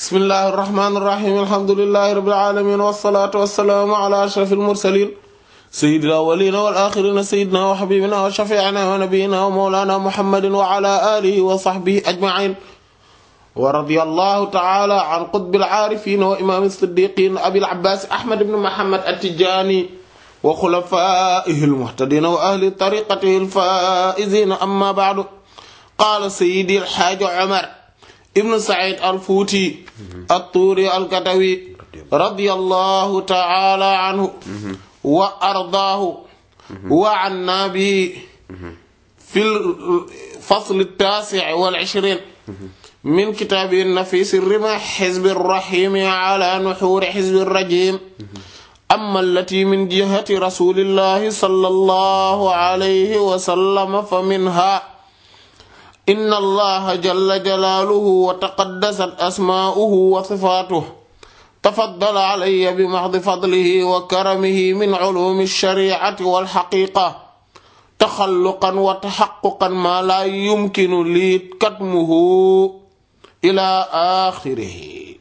bismillahi irrahmani irrahim alhamdulilahi rabbil alamin wassalatu wassalaamu ala ashrafil mursalin sayyidil awwalina wal axirina sayyidina wa habibina wa shafiina wa nabiyina wa mawlana muhammadin wa ala alihi wa sahbihi ajmain wa radiyallahu ta'ala an qutbil aarifin wa imam as-siddiqin abil abbas ahmad ibn muhammad at-tijani wa khulafaihi al-muhtadin wa ahli tariqatihi al-faizin amma ba'du qala sayyidi al-hajj umar ibn sa'id al-fuuti at-tuuri al-katawi radiyallahu ta'ala anhu wa ardaahu wa anna bi fil fasl at-taasi' wal 'ishriin min kitaabihi an-nafiis ar-rimah hizb ar-rahiim 'ala nuhuur hizb ar-rajiim amma allatii min jihati rasuulillahi sallallahu alayhi wa sallam faminhaa inna allaha jalla jalaaluhu wa taqaddasat asmaa'uhu wa sifaatuhu tafaddala alayya bi mahdi fadlihi wa karamihi min culuumi shariicati wal xaqiiqa taxalluqan wa taxaqquqan maa laa yumkinu lii katmuhu ilaa aaxirihi.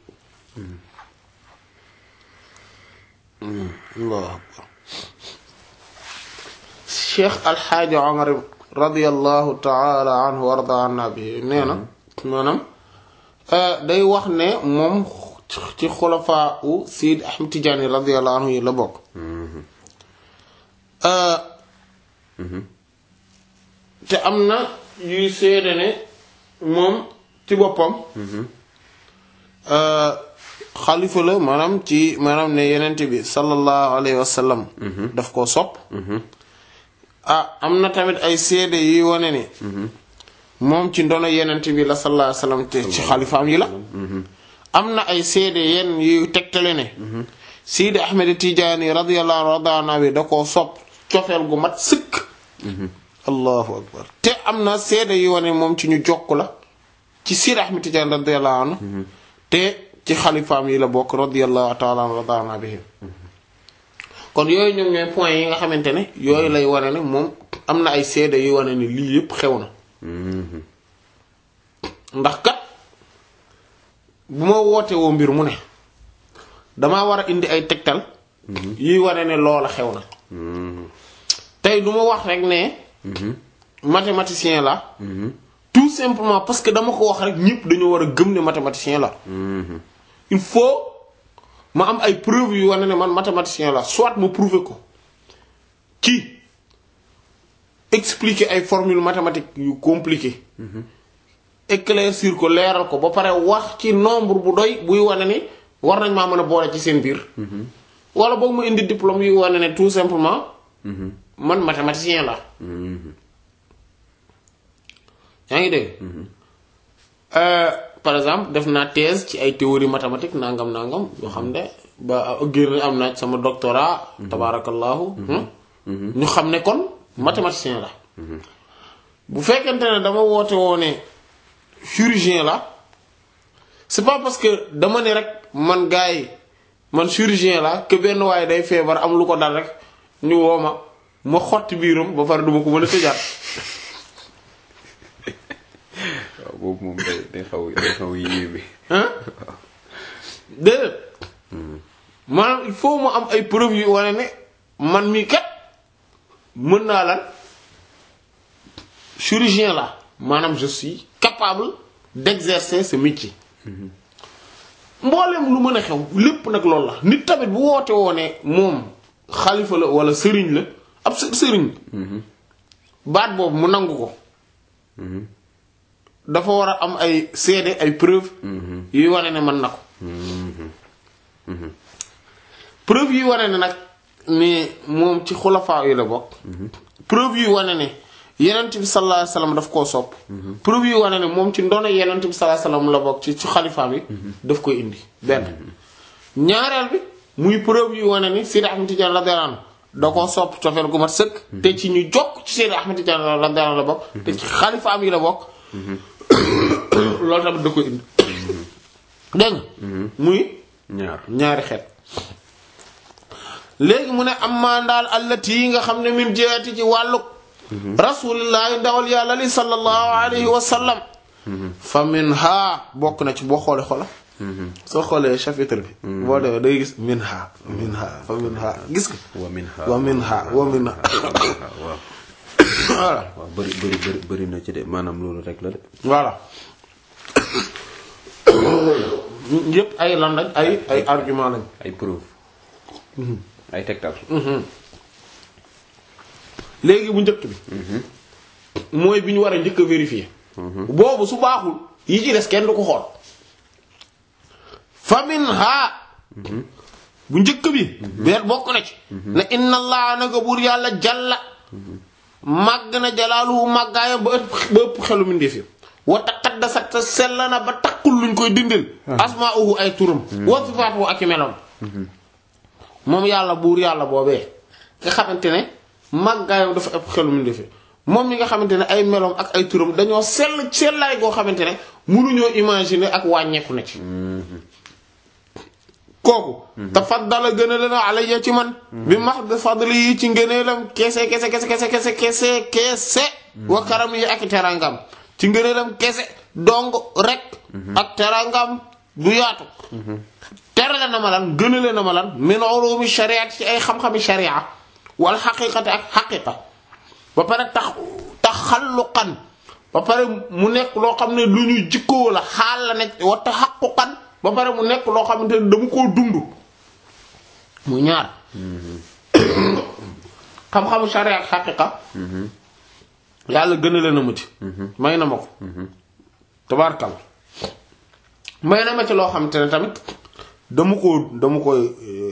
Allaahu akbar. Cheikh Alxaaji Omar radiyallahu taala anhu wa arda anna bi nee na maanaam day wax ne moom ci xulafaa u Seydi Ahmad Tijaani radiyallahu anhu yi la bokk te am na yuy seede ne moom ci boppam xalifa la maanaam ci maanaam ne yenente bi sallallahu alayhi wa sallam daf koo sopp ah am na tamit ay seede yuy wane ni moom ci ndono yenent bi la sallallahu alayhi wasallam te ci xalifaam yi la am na ay seede yenn yuy tegtale ne Sidi Ahmed Tijaani radiyallahu anhu bi da koo sopp cofeel gu mat sëkk allahu akbar te am na seede yu wane moom ci ñu jokk la ci Sidi Ahmed Tijaani radiyallahu anhu te ci xalifaam yi la bokk radiyallahu ta'ala anhu bihim kon yooyu ñoom ñooy point yi nga xamante ne yooyu lay wane ne moom am na ay seede yu wane ne lii yépp xew na ndax kat bu ma woote woo mbir mu ne damaa war a indi ay tegtal yuy wane ne loola xew na tey du ma wax rek ne mathématicien la tout simplement parce que dama ko wax rek ñépp dañoo war a gëm ne mathématicien la il faut ma am ay preuves yu wane ne man mathématicien la soit ma prouver ko ci expliquer ay formules mathématiques yu compliquées éclaircir ko leeral ko ba pare wax ci nombre bu doy buy wane ni war nañ maa mën a boole ci seen biir wala boog ma indi diplôme yu wane ne tout simplement man mathématicien la yaa ngi dégg par exemple def naa thèse ci ay théorie mathématique nangam nangam yoo xam ne ba génn am naa sama doctorat tabarakallahu ñu xam ne kon mathématicien la bu fekkente ne dama woote woo ne chirurgien la c'est pas parce que dama ne rek man gars yi man chirurgien la que benn waaye day feebar am lu ko dal rek ñu woo ma ma xotti biiram ba pare duma ko mën a tëjaat waaw boobu moom day day xaw day xaw yéeme. déedéet maanaam il faut mu am ay preuves yu wane ne man mii kat mën naa lan chirurgien la maanaam je suis capable d'exercer ce métier. mboolem lu mën a xew lépp nag loolu la nit tamit bu woote woo ne moom xalifa la wala sëriñ la ab sëriñ. baat boobu mu nangu ko. dafa war a am ay seede ay preuve yuy wane ne mën na ko preuve yuy wane ne nag ni moom ci xulafaa yi la bokk preuve yuy wane ne yenent bi sallallahu alayhi wasallam daf koo sopp preuve yuy wane ne moom ci ndono yenent bi sallallahu alayhi wasallam la bokk ci ci xalifaa bi daf koy indi benn ñaareel bi muy preuve yuy wane ni Seydi Ahmed Tidiane radiyallahu anhu da koo sopp cofeel gu mat sëkk te ci ñu jokk ci Seydi Ahmed Tidiane radiyallahu anhu la bokk te ci xalifaam yi la bokk loolu tamit da koy indi dégg nga muy ñaar ñaari xeet léegi mu ne am maa ndaal allati yi nga xam ne min jeeti ci wàlluk rasulillahi ndawal yàlla li sallallahu alayhi wa sallam fa min ha bokk na ci boo xoole xola soo xoolee chapitre bi boo demee day gis minha minha fa minha gis nga wa minha wa minha wa minha waaw voilà waaw bëri bëri bëri bëri na ci de maanaam loolu rek la de voilà yëpp ay lan lañ ay ay argument lañ ay preuve ay tegtal léegi bu njëkk bi mooy bi ñu war a njëkk a vérifier boobu su baaxul yi ci des kenn du ko xool famin ha bu njëkk bi beet bokk na ci ne inna allaha naka buur yàlla jalla màgg na jalaaluhu màggaayam ba ëpp ba ëpp xelu mindeef yi wa taqaddasat te sell na ba takkul luñ koy dindil asmaa'uhu ay turam wa sifaatuhu ak i meloom moom yàlla buur yàlla boobee nga xamante ne màggaayam dafa ëpp xelu mindeef yi moom mi nga xamante ne ay meloom ak ay turam dañoo sell sellaay goo xamante ne mënuñoo imaginer ak wàññeeku na ci kooku tafaddala gën a leen alayya ci man bi mahd fadli yi ci ngëneelam kese kese kese kese kese kese kese wa karam yi ak terangam ci ngëneelam kese dong rek ak terangam bu yaatu terale na ma lan gënale na ma lan min ulumi shariat ci ay xam-xami sharia wal xaqiqati ak xaqiqa ba pare tax taxalluqan ba pare mu nekk loo xam ne lu ñuy jikkoo la xaal la nekk wa taxaquqan ba pare mu nekk loo xamante ne dama koo dund mu ñaar xam-xamu sharia ak xaqiqa yàlla gënale na ma ci may na ma ko tabaarkal may na ma ci loo xamante ne tamit dama koo dama koy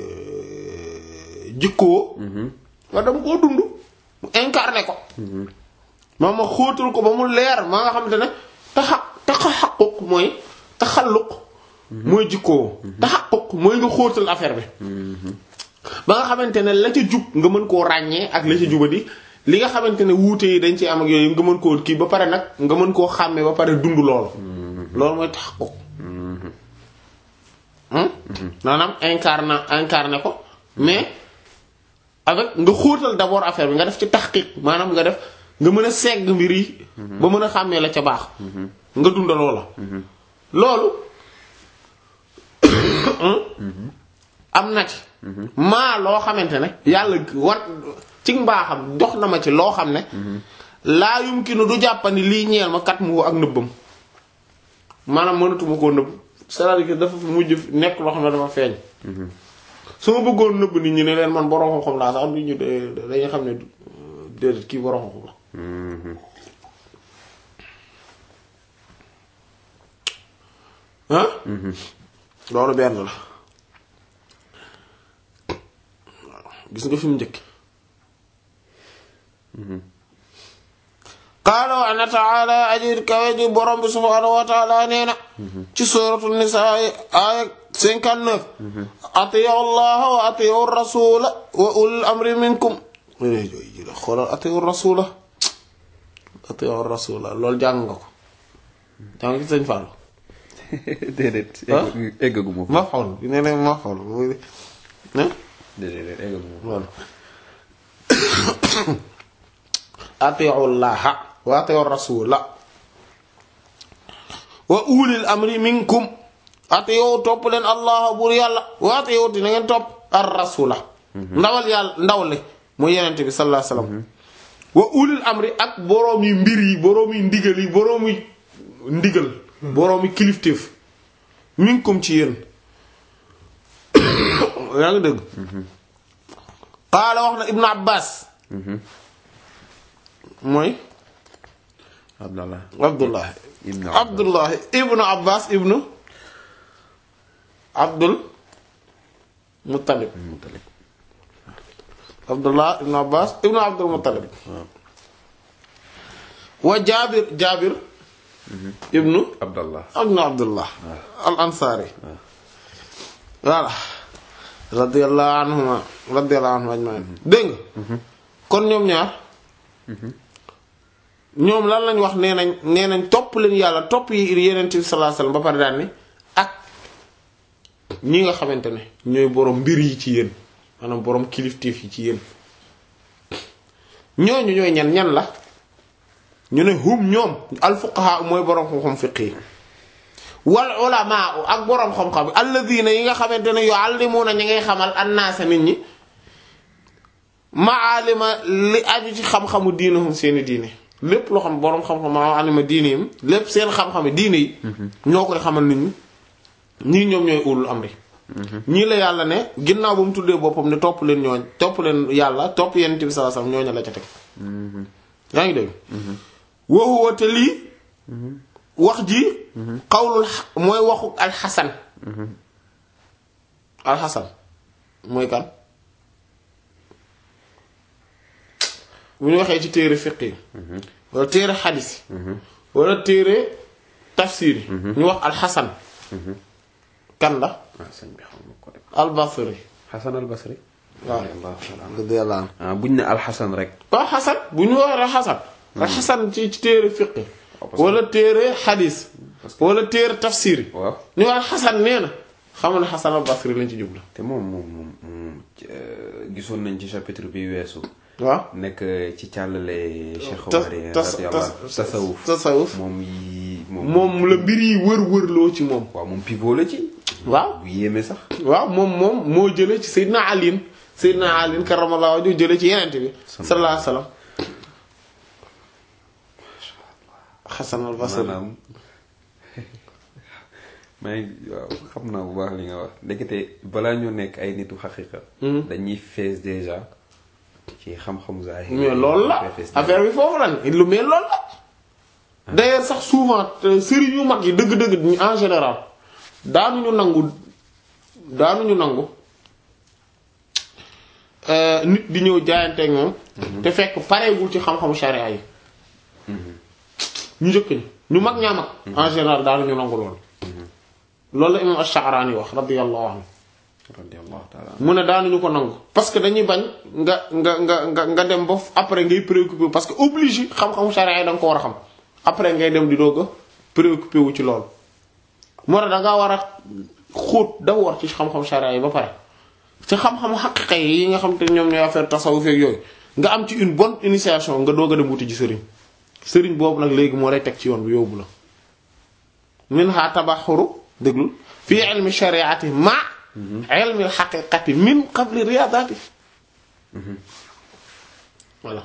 jikkoo wa dama koo dund mu incarné ko maa ma xóotal ko ba mu leer maa nga xamante ne taxa taxaquq mooy taxalluq mooy jikkoo taxaquq mooy nga xóotal affaire bi ba nga xamante ne la ca jub nga mën koo ràññee ak la ca jubadi li nga xamante ne wuute yi dañ ci am ak yooyu nga mën koo kii ba pare nag nga mën koo xàmmee ba pare dund loolu loolu mooy taxaquq maanaam incarné incarné ko mais avec nga xóotal d'abord affaire bi nga def ci taxqiq maanaam nga def nga mën a segg mbir yi ba mën a xàmmee la ca baax nga dunda loola loolu am na ci maa loo xamante ne yàlla war ci mbaaxam jox na ma ci loo xam ne laa yumkinu du jàppani lii ñeel ma kat mu ak nëbbam maanaam mënatuma koo nëbb c'est-à-dire que dafa mujj nekk loo xam ne dafa feeñ su ma bëggoon nëbb nit ñi ne leen man borom xam-xam laa sax nit ñi dañuy xam ne déedéet kii borom xam-xam la ah loolu benn la gis nga fi mu njëkk qaala wa ana taala ajir kawe ji borom bi subhaanahu wa taala nee na ci suratul nisaa aaya 59 atiyu allaha wa atiyu rasula wa ulul amri minkum xoolal atiyu rasula atiyu rasula loolu jàng nga ko jàng ci sëñ Fallou déedéet. ah eggaguma fa. ma xool nee na ma xool muy ah déedéet eggaguma fa. loolu atiyu llaha wa atiyu rasula wa ulil amri minkum atiyu topp leen allah buur yàlla wa atiyu dina ngeen topp ar rasula ndawal yàlla ndawle mooy yenente bi sallallahu alayhi wasallam wa ulil amri ak boroom yi mbir yi boroom yi ndigal yi boroom yi ndigal boroom yi kilifteef minkum ci yéen yaa ngi dëgg qaala wax na ibnu abbas mooy Abdallah. abdullah Ibn abdullah ibnu abbas ibnu abdul muttalib Muttalib. abdullah ibnu abbas ibnu abdul muttalib wa jaabir jaabir ibnu Abdallah. ibnu abdullah al ansari voilà radiyallahu anhuma radiyallahu anhum ajmain dégg nga kon ñoom ñaar ñoom lan lañ wax nee nañ nee nañ topp leen yàlla topp yi yeneen bi sallallahu alayhi wasallam ba pare daan ni ak ñi nga xamante ne ñooy borom mbir yi ci yéen maanaam borom kilifteef yi ci yéen ñooñu ñooy ñan ñan la ñu ne hum ñoom al fuqaha mooy borom xam-xam fiq yi wal ulamaa ak boroom xam-xam alladina yi nga xamante ne yuallimuna ñi ngay xamal annaasa nit ñi maalima li aju ci xam-xamu diinahum seeni diine lépp loo xam boroom xam-xam maalima diine yim lépp seen xam-xami diine yi ñoo koy xamal nit ñi ñii ñoom ñooy ulul amri ñii la yàlla ne ginnaaw ba mu tuddee boppam ne topp leen ñooñ topp leen yàlla topp yonent bi sallallahu alayhi wasallam ñooñu la ca teg yaa ngi dégg woowu te lii wax ji xawlul mooy waxu alxasan alxasan mooy kan bu ñu waxee ci téere fiq yi wala téere xadis yi wala téere tafsir yi ñu wax alxasan kan la ah sëñ bi xam nga ko de albasri Xasan al Basri. waaw radiyallahu ta'ala anhu. radiyallahu anhu ah buñ ne alxasan rek. waaw xasan bu ñu waxee alxasan alxasan ci ci téere fiq yi wala téere xadis wala téere tafsir yi waaw ñu wax xasan nee na xam ne xasan albasri lañ ci jublu te moom moom moom moom gisoon nañ ci chapitre bi weesu. waaw nekk ci càllale Cheikh tas Omar yi tas radiyallahu tas tasawuf tasawuf moom yi moom. moom la mbir yi wër-wërloo ci moom waaw moom pivot la ci. waaw bu yéeme sax. waaw moom moom moo jële ci Seydina Ali Seydina Ali karamallahu wajhu jële ci yenente bi sallallahu alayhi wasallam Hasan al-Basri maanaam maa ngi waaw xam naa bu baax li nga wax ndekete balaa ñoo nekk ay nitu xaqiqa dañuy fees déjà ci xam-xamu zahir mais loolu la affaire bi foofu la ne lu mel loolu la d'ailleurs sax souvent te sëriñ yu mag yi dëgg-dëgg ñu en général daanuñu nangu daanuñu nangu euh, nit di ñëw jaayanteeg moom te fekk pareegul ci xam-xamu sharia yi ñu njëkk ñi ñu mag ñaa mag en général daanuñu nangu loolu loolu la imam Ash-Sha'rani wax radiyallahu anhu radiyallahu ta'ala mu ne daanuñu ko nangu parce que dañuy bañ nga nga nga nga nga dem ba f- après ngay préoccupé parce que obligé xam-xamu charia yi da nga ko war a xam après ngay dem di doog a préoccupé wu ci loolu. moo tax da ngaa war a xóot da war ci xam-xamu charia yi ba pare ci xam-xamu xaqiqa yi nga xam te ñoom ñooy affaire tasawuf ak yooyu nga am ci une bonne initiation nga doog a dem wuti ji sëriñ sëriñ boobu nag léegi moo lay teg ci yoon bi yóbbu la. min ha tabaxuru déglu fii ilmi shariati ma ilmi xaqiqati min qabli riyadati voilà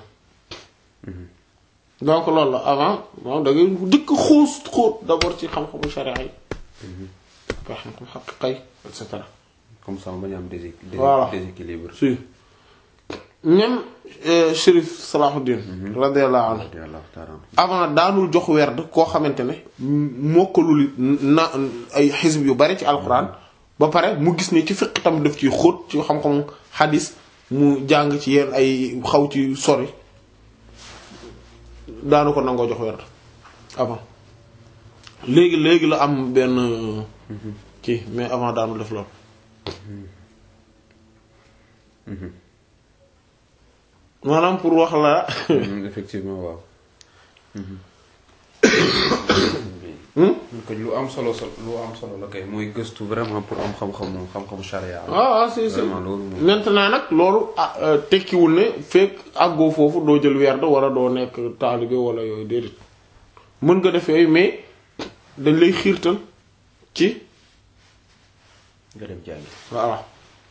donc loolu la avant moom da ngay dëkk xuus xóot d'abord ci xam-xamu sharia yi ba xam-xam xaqiqa yi et cetera comme ça bañ a am déséqu- Voilà. déséquilibre si même euh, Chérif Salahuddin radiyallahu anhu radiyallahu ta'ala anhu. avant daanul jox werd koo xamante ne mokkalul na ay xisb yu bari ci alquran ba pare mu gis ne ci fiq tam daf ciy xóot ci xam-xam xadis mu jàng ci yenn ay xaw ci sori daanu ko nangoo jox werd avant léegi léegi la am benn kii mais avant daanul def loolu maanaam pour wax la Mhm, effectivement waaw. kon lu am solo solo lu am solo la kay mooy gëstu vraiment pour am xam-xamu xam-xamu charia. ah ah si si Vraiment, loolu moom. maintenant nag loolu ah euh, tekkiwul ne fekk àggoo foofu doo jël werd wala doo nekk taalibe wala yooyu déedéet mën nga def yooyu mais dañ lay xiirtal ci nga dem jàngi. voilà.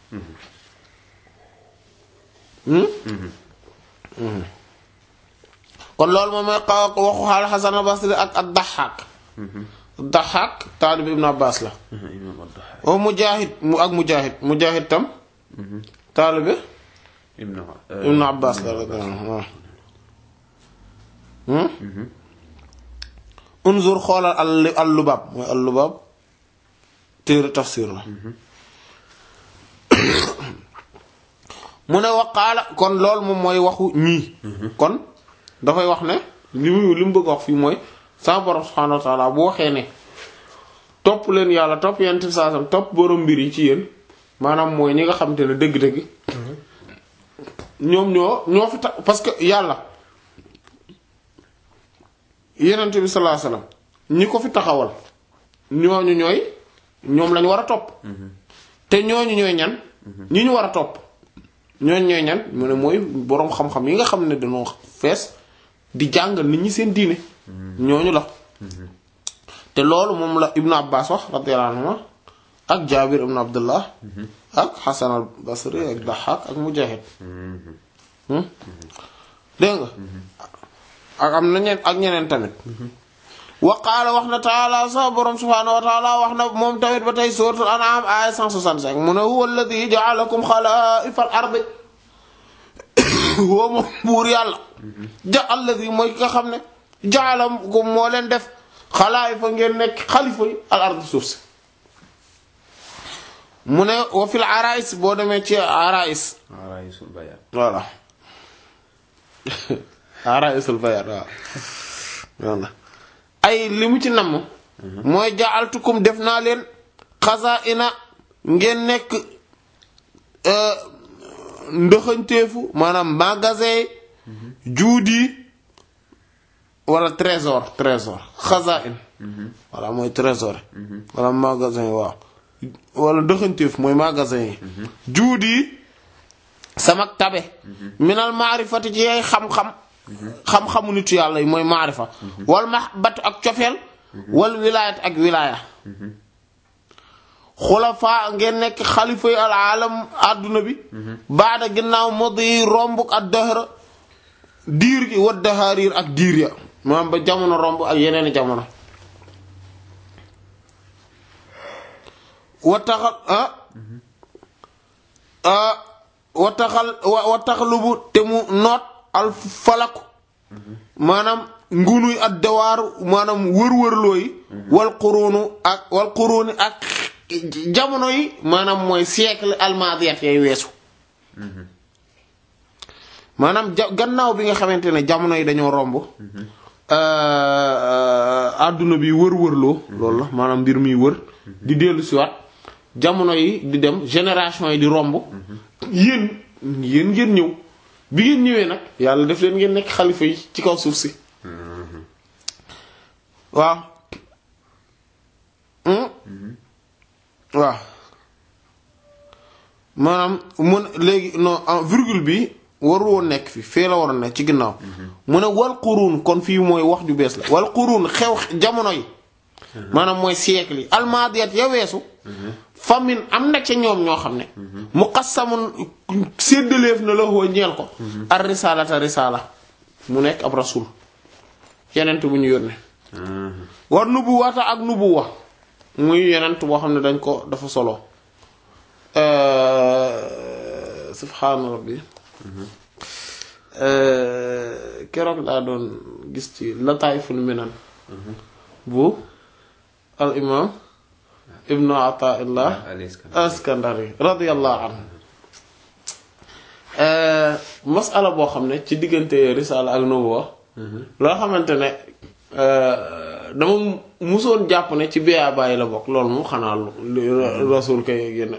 Hmm? Hmm. kon loolu moom mooy xaw waxu xaal Hasan al-Basri ak ak Daxaak. Daxaak taalibe Ibn Abbas la. imam ad-Dahaak. wa Mujaahid mu ak Mujaahid Mujaahid tam. taalibe Ibn Ibn Abbas la radiyallahu anhu waaw. Hmm? unzur xoolal al al lubaab mooy al lubaab téere tafsir la. mu ne waqaala kon loolu moom mooy waxu ñii. kon dafay wax ne li mu li mu bëgg a wax fii mooy sa borom subhaanahu wa taala bu waxee ne topp leen yàlla topp yonent bi sallallahu alayhi wasallam topp borom mbir yi ci yéen maanaam mooy ñi nga xamante ne dëgg-dëgg. ñoom ñoo ñoo fi tax parce que yàlla yonent bi sallallahu alayhi wasallam ñi ko fi taxawal ñooñu ñooy ñoom lañu war a topp. te ñooñu ñooy ñan. ñi ñu war a topp. ñooñ ñooy ñan mu ne mooy boroom xam-xam yi nga xam ne dañoo fees di jàngal nit ñi seen diine ñooñu la te loolu moom la ibnu abbas wax radiyallahu anhu ak jaabir ibnu abdullah ak xasan al basri ak daxaak ak mujahid dégg nga ak am na ñeen ak ñeneen tamit wa qaala wax na taala sa borom subhaanahu wa taala wax na moom tamit ba tey suratul an'am aya 165 mu ne huwa alladhi ja'alakum xalaa'ifa al ardi huwa moom buur yàlla ja alladhi mooy ki nga xam ne ja'alakum moo leen def xalaa'ifa ngeen nekk xalifa yi al ardi suuf si mu ne wa fil arais boo demee ci arais araisul bayaan voilà araisul bayaan waaw voilà ay li mu ci namm mooy ja'altukum def naa leen xazaa'ina ngeen nekk ndëxanteefu maanaam magasin juudi wala trésor trésor xazaa'in voilà mooy trésor wala magasin waaw wala ndëxanteef mooy magasin yi juudi sama tabe minal maarifati ci yay xam-xam xam-xamu nitu yàlla yi mooy maarifa wal mahabbatu ak cofeel wal wilaayat ak wilaaya xulafa ngeen nekk xalifa yi al alam àdduna bi baada ginnaaw modi rombuk ak dëhra diir gi wa dahariir ak diir ya maanaam ba jamono romb ak yeneeni jamono wa taxal ah wa taxal wa taxalubu te mu noot al falaku maanaam ngunuy ak dawaaru maanaam wër-wërloo yi wal qurunu ak wal quruni ak jamono yi maanaam mooy siècle almadiyat yay weesu maanaam ja gannaaw bi nga xamante ne jamono yi dañoo romb àdduna bi wër-wërloo loolu la maanaam mbir mi wër di dellu siwaat jamono yi di dem génération yi di romb yéen yéen ngeen ñëw bi ngeen ñëwee nag yàlla def leen ngeen nekk xalifa yi ci kaw suuf si waaw waaw maanaam mun léegi non en virgule bi waru woon nekk fi fee la waroon nekk ci ginnaaw mu ne wal quruun kon fii mooy wax ju bees la wal quruun xew jamono yi maanaam mooy siècle yi almadiyat ya weesu famine am na ca ñoom ñoo xam ne muqassamun séddaleef na la woo ñeel ko ar risalata risala mu nekk ab rasul yenent bu ñu yónnee war nubuwata ak nubuwa muy yenent boo xam ne dañ ko dafa solo subhaana rabbi keroog laa doon gis ci lataayful minan bu al imam ibnu ataillah askandari radiyallahu anhu masala boo xam ne ci diggante risala ak nubuwa loo xamante ne dama musoon jàpp ne ci biyaa bàyyi la bokk loolu mu xanaa rasul kay génn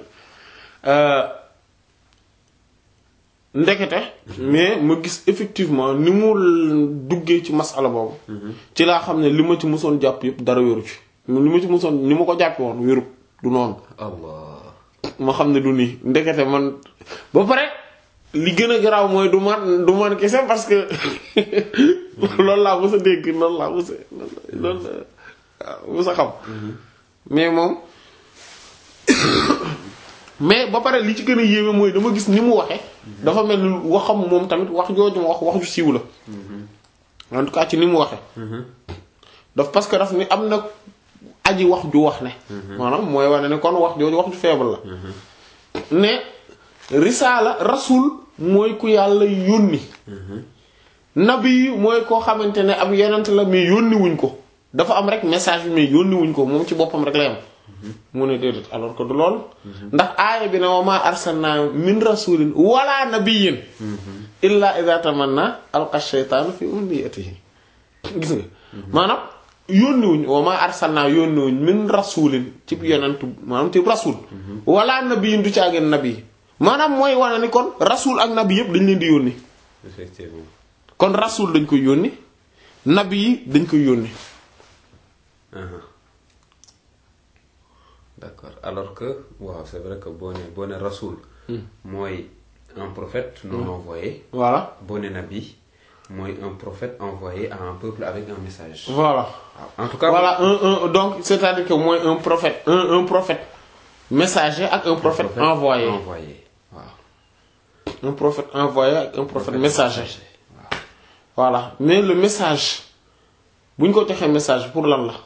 ndekete mais ma gis effectivement ni mu duggee ci masala boobu ci laa xam ne li ma ci musoon jàpp yëpp dara wéru ci li ma ci musoon ni ma ko jàppe woon wéru du noonu allah ma xam ne du nii ndekete man ba pare li gën a garaaw mooy du man du man kese parce que loolu laa mës a dégg loolu laa mës a loolu la mës a xam mais moom mais ba pare li ci gën a yéeme mooy dama gis ni mu waxe dafa mel ni waxam moom tamit wax jooju ma wax wax ju siiw la en tout cas ci ni mu waxe daf parce que daf ni am na aji wax ju wax ne maanaam mooy wane ne kon wax jooju wax ju faible la ne risaala rasul mooy ku yàlla yónni nabi mooy koo xamante ne ab yonent la mais yónni wuñ ko dafa am rek message bi mais yónni wuñ ko moom ci boppam rek la yam mu ne déedéet alors que du lool ndax aaya bi ne wa ma arsalna min rasulin wala nabiyyin illa idha tamanna alqa shaytaanu fi umniyatihi gis nga maanaam yónniwuñ wa ma arsalna yónniwuñ min rasulin ci yonent maanaam ci rasul wala nabiyyin du caageen nabi maanaam mooy wane ni kon rasul ak nabi yëpp dañ leen di yónni effectivement kon rasul dañ koy yónni nabi yi dañ koy yónni d'accord alors que waaw c'est vrai que boo ne boo ne rasul mooy un prophète non envoyé voilà boo ne nabi mooy un prophète envoyé à un peuple avec un message. voilà waaw en tout cas. voilà un un donc c'est-à-dire que mooy un prophète un un prophète messager ak un prophète envoyé envoyé waaw. un prophète envoyé ak un prophète messager waaw. voilà mais le message bu ñu ko joxee message pour lan la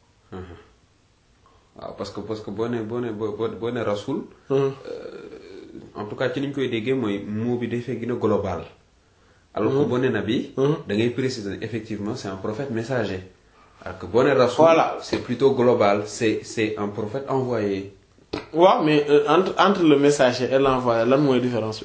waaw parce que parce que boo nee boo nee boo boo boo nee rasul. en tout cas ci li ñu koy déggee mooy mot bi dafay gën a global. alors que boo nee nabi. da ngay préciser effectivement c'est un prophète messager. alors que boo nee rasul. Voilà. c'est plutôt global c'est c'est un prophète envoyé. waaw mais euh, entre entre le messager et l'envoyé lan mooy différence bi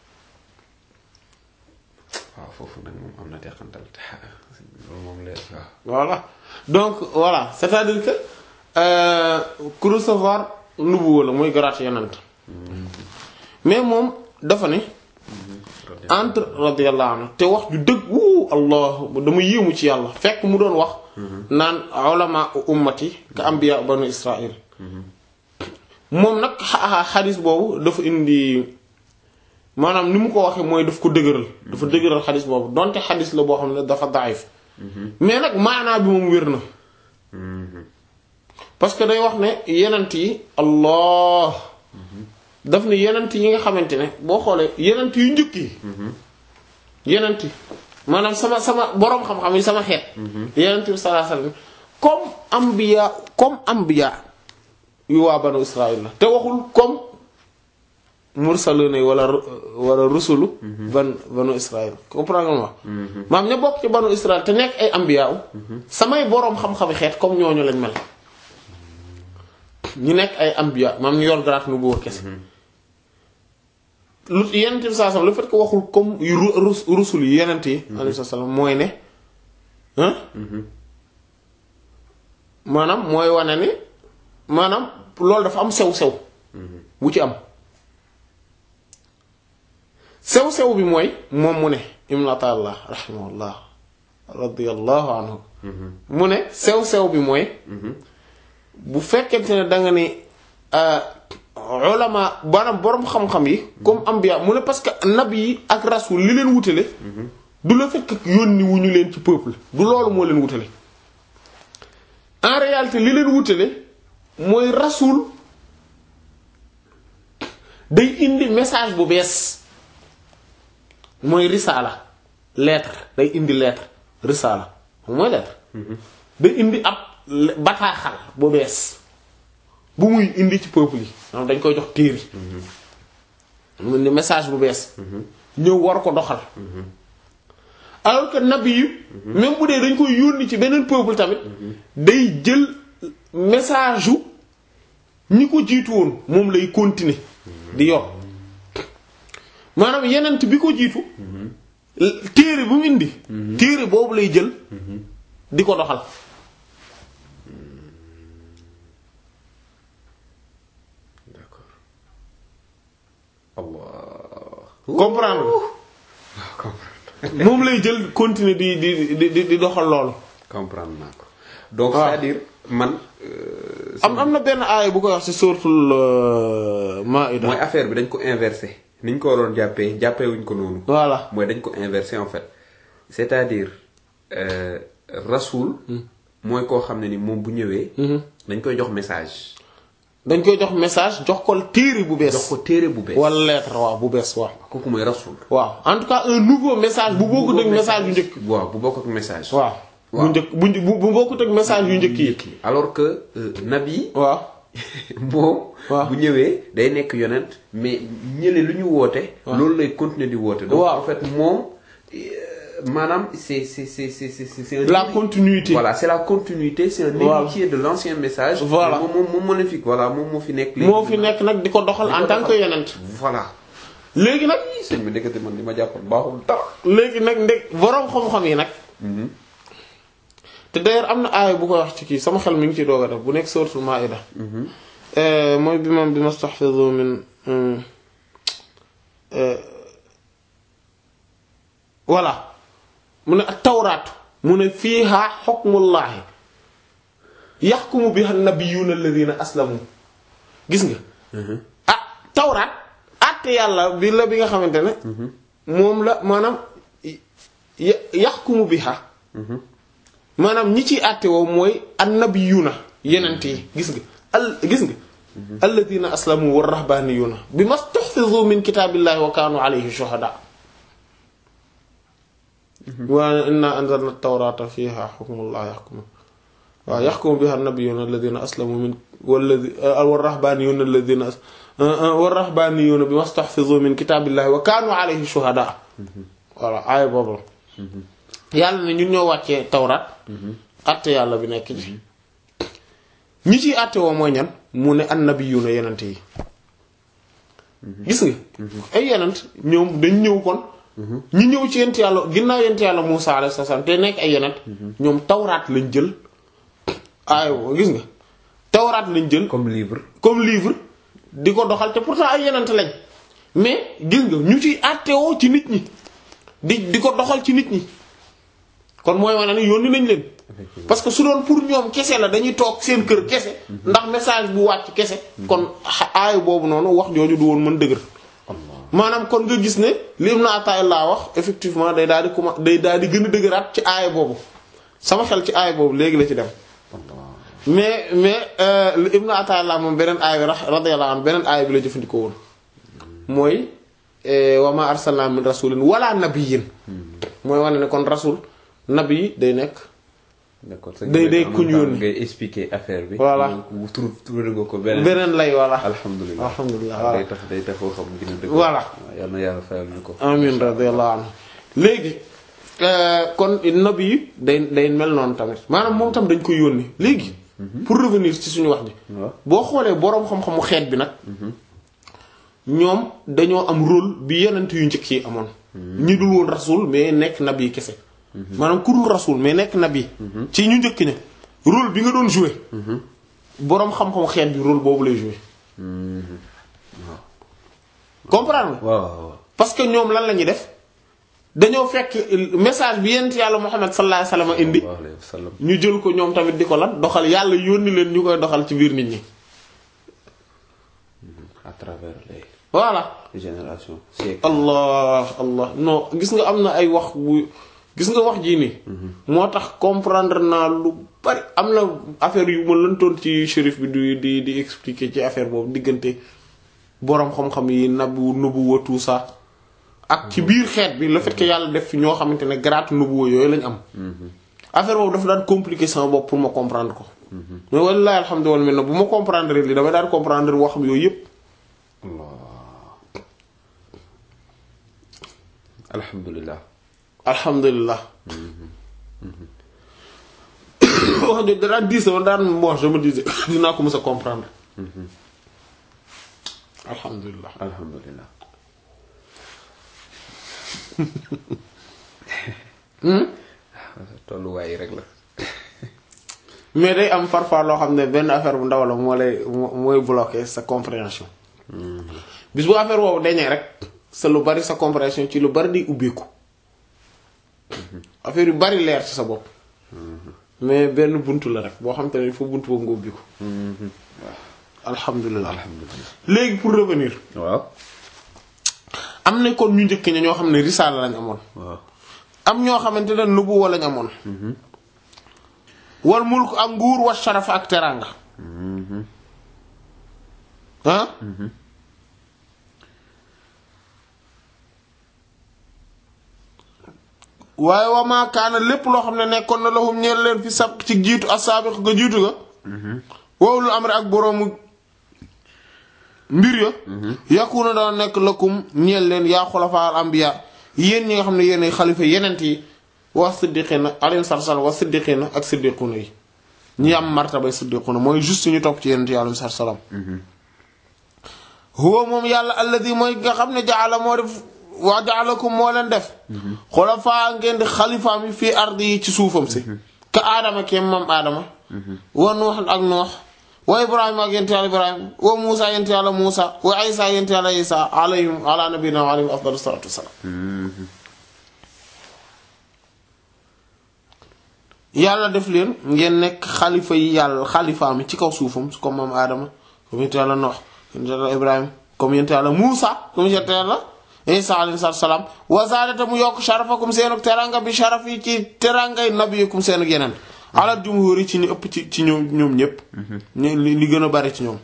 waaw foofu nag moom am na teqantal loolu moom leer waaw. voilà donc voilà c'est-à-dire que euh, ku recevoir nubuwa la mooy garaat yonent mais moom dafa ne entre radiyallahu anhu te wax ju dëgg wuu allah dama yéemu ci yàlla fekk mu doon wax naan ulama ummati ka anbiya banu israil moom nag xa- xadis boobu dafa indi maanaam ni mu ko waxee mooy daf ko dëgëral dafa dëgëral xadis boobu donte xadis la boo xam ne dafa daif mais nag maanaa bi moom wér na parce que day wax ne yenent yi allah daf ne yenent yi nga xamante ne boo xoolee yenent yu njëkk yi yenent yi maanaam sama sama boroom xam-xam yi sama xeet yenent bi sallallahu alayhi wasallam comme ambiya comme ambiya yu waa banu israil la te waxul comme mursaluna yi wala wala rusulu ban banu israil comprendre nga ma maam ña bokk ci banu israil te nekk ay ambiya samay boroom xam-xami xeet comme ñooñu lañ mel ñu nekk ay ambiya maam ñu yor garaat nu boo kese lu yenent bi saa sallam le fait que waxul comme yu ru- rus- rusul yi yenent yi alayhi salaam mooy ne hein maanaam mooy wane ni maanaam loolu dafa am sew-sew bu ci am sew-sew bi mooy moom mu ne ibn Ata'illah rahimahullah radiyallahu anhu mu ne sew-sew bi mooy bu fekkente ne da nga ni ulama maanaam boroom xam-xam yi comme ambiya mu ne parce que nabi yi ak rasul li leen wutale du la fekk yónni wu ñu leen ci peuple du loolu moo leen wutale en réalité li leen wutale mooy rasul day indi message bu bees mooy risaala lettre day indi lettre risaala mooy lettre day indi ab bataaxal bu bees bu muy indi ci peuple yi maanaam dañ koy jox téere mu indi message bu bees ñëw war ko doxal alors que nabi yu même bu dee dañ koy yónni ci beneen peuple tamit day jël message yu ñi ko jiitu woon moom lay continuer di yor maanaam yenent bi ko jiitu téere bu mu indi téere boobu lay jël di ko doxal d'accord Allah. comprendre moom lay jël continuer di di di di di doxal loolu comprendre naa ko donc waaw. c'est-à-dire man. euh, am am na benn aaya bu koy wax ci suuratul Maa'ida mooy affaire bi dañ ko inversé ni ñu ko waroon jàppee jàppee wuñ ko noonu. voilà mooy dañ ko inversé en fait c'est-à-dire euh, rasoul mooy koo xam ne ni moom bu ñëwee. dañ koy jox message. dañ koy jox message jox ko téere bu bees jox ko téere bu bees. wala lettre waaw bu bees waaw kooku mooy rasoul. waaw en tout cas un nouveau message bu bokkut ak message yu njëkk waaw bu bokk ak message. waaw bu waaw. njëkk bu bu bu bokkut ak message yu njëkk yi alors que euh, nabi waaw moom. waaw. bu ñëwee day nekk yonent mais ñële lu ñu woote. loolu lay continuer di woote. donc waaw. en fait moom euh, maanaam c'est c'est c'est c'est c'est c'est un la continuité voilà c'est la continuité c'est un Voilà. héritier de l'ancien message. Voilà. moom moom moom moo leen fi voilà moom moo fi nekk. léegi. moo fi nekk nag di ko doxal en tant que yonent voilà. léegi nag sëñ bi ndekete man li ma jàppoon baaxul dara. léegi nag ndeg boroom xam-xam yi nag te d'ailleurs am na aaya bu koy wax ci kii sama xel mi ngi ci doog a def bu nekk suratul Maa'ida Euh, mooy bi moom bi mastahfizu min euh, euh, voilà mu ne ak tawraat mu ne fiiha hukmullahi yaxkumu biha nabiyuna alladhina aslamu gis nga ah tawraat àtte yàlla bi la bi nga xamante ne moom la maanaam ya yaxkumu biha maanaam ñi ciy àtte woo mooy annabiyuna yenent yi gis nga al gis nga alladina aslamu wa rahbaniyuna bi mastuhfizu min kitabillahi wa kanu alayhi shuhada wa inna anzalna at-tawrata fiha hukmullahi yahkumu waaw yaxkumu biha annabiyuna alladina aslamu min walladi wa rahbaniyuna alladina wa rahbaniyuna bi mastuhfizu min kitabillahi wa kanu alayhi shuhada voilà aaya boobu yàlla ne ñun ñoo wàccee tawraat àtte yàlla bi nekk ci ñi ciy àtte woo mooy ñan mu ne annabiyuna yenent yi gis nga ay yenent ñoom dañ ñëw kon ñi ñëw ci yent yàlla ginnaaw yent yàlla Muusa alayhi salaam te nekk ay yenent ñoom tawraat lañ jël aay gis nga tawraat lañ jël comme livre comme livre di ko doxal te pourtant ay yenent lañ mais gis nga ñu ciy àtte woo ci nit ñi di di ko doxal ci nit ñi kon mooy wane ni yónni nañ leen parce que su doon pour ñoom kese la dañuy toog seen kër kese ndax message bu wàcc kese kon aayu boobu noonu wax jooju du woon mën dëgër maanaam kon nga gis ne lim na ataay laa wax effectivement day daal di commencé day daal di gën a dëgëraat ci aaya boobu sama xel ci aaya boobu léegi la ci dem mais mais Ibn Ata'illah moom beneen aaya bi radiyallahu anhu beneen aaya bi la jëfandikoo woon mooy wa ma arsalna min rasulin wala nabiyyin mooy wane ne kon rasul nabi yi day nekk d'accord day day kuñ yónni ngay expliquer affaire bi. Voilà. mu tur tur nga ko beneen. beneen lay voilà alhamdulilah alhamdulilah waaw voilà day tax day tax foo xam gën a dëgg. Voilà. waaw yal na yàlla fayal ñu ko. amin radiyallahu anhu léegi kon nabi yi day day mel noonu tamit maanaam moom tam dañ koy yónni léegi pour revenir ci suñu wax ji waaw boo xoolee boroom xam-xamu xeet bi nag ñoom dañoo am rôle bi yenent yu njëkk yi amoon ñi dul woon rasul mais nekk nabi kese maanaam ku dul rasul mais nekk nabi ci ñu njëkk ña rôle bi nga doon jouer boroom xam-xamu xeet bi rôle boobu lay jouer comprendre nga waaw waaw waaw. parce que ñoom lan la ñuy def dañoo fekk message bi yent yàlla Muhammad sallallahu alayhi wasallam indi sallallahu alayhi wa sallam. ñu jël ko ñoom tamit di ko lan doxal yàlla yónni leen ñu koy doxal ci biir nit ñi à travers les voilà générations siècles. allah allah non gis nga am na ay wax bu gis nga wax jii nii moo tax comprendre naa lu bari am na affaire yu ma lëntoon ci shérif bi di di di expliquer ci affaire boobu diggante boroom xam-xam yi nabu nubuwa tout ça ak ci biir xeet bi le fait que yàlla def fi ñoo xamante ne grade nubuwa yooyu lañ am affaire boobu dafa daan compliquer sama bopp pour ma comprendre ko mais wallahi alhamdulilah maintenant bu ma comprendre li damay daan comprendre waxam yooyu yépp alhamdulilah. alhamdulilah wax jooju da daan diis dama daan bon je me disais dinaa ko mës a comprendre alhamdulilah alhamdulilah. tolluwaay rek la. mais day am parfois loo xam ne benn affaire bu ndaw la moo lay moo- mooy bloquer sa compréhension bis bu affaire boobu dañee rek sa lu bari sa compréhension ci lu bari di ubbeeku affaire yu bari leer ci sa bopp mais benn buntu la rek boo xam te ne foo buntu boobu nga ubbeeku alhamdulilah alhamdulilah. léegi pour revenir waaw. am na kon ñu njëkk ña ñoo xam ne risaala lañ amoon waaw. am ñoo xamante ne nubuwa lañ amoon wal mulk ak nguur wa sharaf ak teranga ah waaye wa maa kaana lépp loo xam ne nekkoon na lahum ñeel leen fi sab ci jiitu asaabiq ga jiitu ga wow lu am rek ak boroomu mbir ya yakuna daan nekk lakum ñeel leen yaa xulafaa al anbiya yéen ñi nga xam ne yéen ay xalifa yenent yi wa siddiqina alayhi salaam wa siddiqina ak siddiquna yi ñi am martabay siddiquna mooy juste ñu topp ci yenent yi alayhi salaam huwa moom yàlla alladi mooy nga xam ne jaala moo def waa jaalakum moo leen def xulafaa ngeen di xalifaam yi fii ardi yi ci suufam si ka aadama keem moom aadama wa nuux ak nuux wa ibrahima ak yent yàlla ibrahima wa muusa yent yàlla muusa wa isa yent yàlla isa alayhim ala nabina wa alayhim afdalu salatu wasalaam yàlla def leen ngeen nekk xalifa yi yàlla xalifaam yi ci kaw suufam comme moom aadama comme yent yàlla nuux yent yàlla ibrahima comme yent yàlla muusa comme yent yàlla isa alayhi salaam wa zaadata mu yokk sharafakum seenuk teranga bi sharaf yi ci terangay nabiyikum seenuk yeneen alal jumhur yi ci ñu ëpp ci ci ñoom ñoom ñëpp li li gën a bari ci ñoom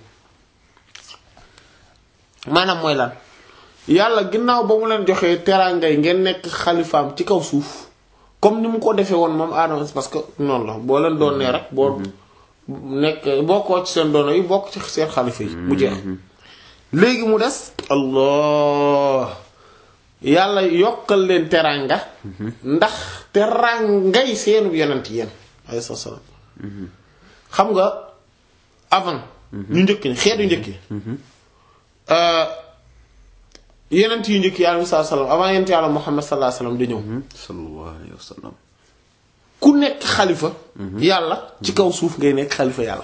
maanaam mooy lan yàlla ginnaaw ba mu leen joxee terangay ngeen nekk xalifaam ci kaw suuf comme ni mu ko defee woon moom aadama parce que noonu la boo leen doon nee rek boo nekk bokkoo ci seen doono yi bokk ci seen xalifa yi mu jeex léegi mu des allah yàlla yokkal leen teranga ndax terangay seenu yonent yéen alayhi salaam xam nga avant ñu njëkk ñi xeetu njëkk yi yenent yu njëkk yi alayhi salaam avant yenent yàlla Muhammad sallallahu alayhi wasallam di ñëw sallallahu alayhi wa sallam ku nekk xalifa yàlla ci kaw suuf ngay nekk xalifa yàlla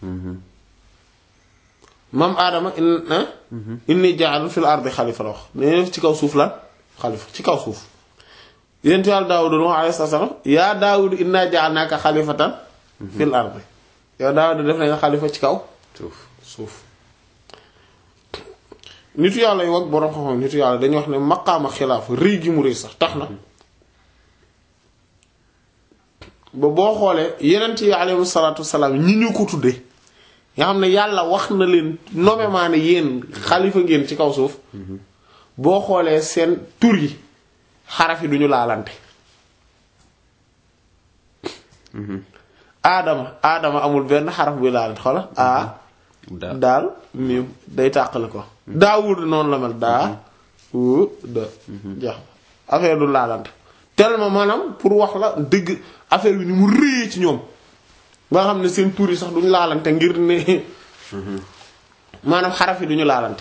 maam aadama in inni ja'alun fil ardi xalifa la wax ne ci kaw suuf lan xalifa ci kaw suuf yenent yàlla Daawud wax alayhi salaam yaa Daawud inna ja'alnaaka xalifatan fil ardi yow Daawud def nañ xalifa ci kaw suuf suuf nitu yàlla yi wag boroom xam-xam nitu yàlla dañuy wax ne maqaama xilaafa rëy gi mu rëy sax tax na ba boo xoolee yenent yi alayhi salaatu wasalaam ñi ñu ko tuddee nga xam ne yàlla wax na leen nommément ne yéen xalifa ngeen ci kaw suuf boo xoolee seen tur yi xaraf yi duñu laalante aadama aadama amul benn xaraf buy laalante xoola a daal daal miim day tàqale ko daawud noonu la mel daa wu da jax affaire du laalante tellement maanaam pour wax la dëgg affaire bi ni mu rëyee ci ñoom ba nga xam ne seen tur yi sax duñu laalante ngir ne maanaam xaraf yi duñu laalante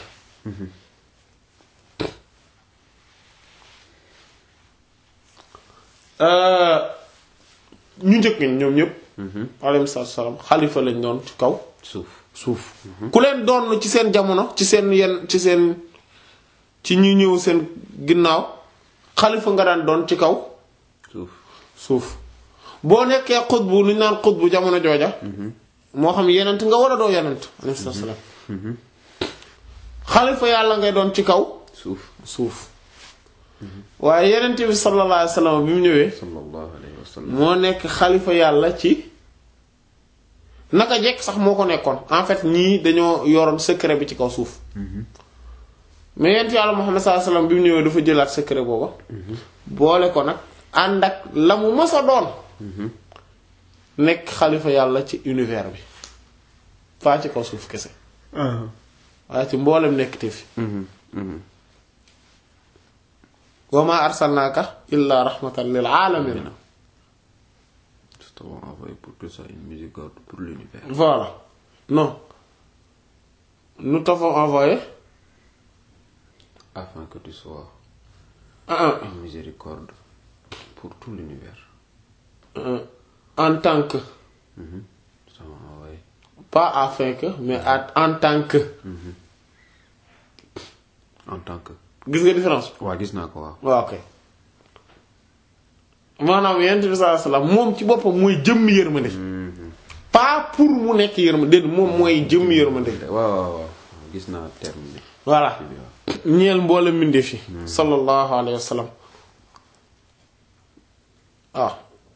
ñu njëkk ñi ñoom ñëpp alayhi salaam xalifa lañ doon ci kaw suuf suuf ku leen doon ci seen jamono ci seen yenn ci seen ci ñi ñëw seen ginnaaw xalifa nga daan doon ci kaw suuf suuf boo nekkee xutbu lu ñu naan xutbu jamono jooja moo xam yenent nga war a doo yenent alayhi salaam xalifa yàlla ngay doon ci kaw suuf suuf waaye yenent bi sallallahu alayhi wasallam bi mu ñëwee sallallahu alayhi wa sallam moo nekk xalifa yàlla ci naka jekk sax moo ko nekkoon en fait ñii dañoo yoroon secret bi ci kaw suuf mais yent yàlla Muhammad sallallahu alayhi wasallam bi mu ñëwee dafa jëlaat secret booba boole ko nag ànd ak la mu mës a doon nekk xalifa yàlla ci univers bi faa ci kaw suuf kese waaye ci mboolem nekk te fi wa ma arsalnaaka illa rahmatan lil alamin Nous t'avons envoyé pour que ça une miséricorde pour l'univers. voilà non nous t'avons envoyé Afin que tu sois un, une miséricorde pour tout l'univers. un, en tant que Nous t'avons envoyé. pas afin que mais à- en tant que En tant que. gis nga différence waa gis naa ko waaw. waaw ok maanaam yonent bi sallallahu alayhi wasallam moom ci boppam mooy jëmm yërmande pas pour mu nekk yërmande déedéet moom mooy jëmm yërmande waaw waaw waaw gis naa terme bi. voilà bi waaw. ñeel mboole mbindeef yi sallallahu alayhi wasallam waaw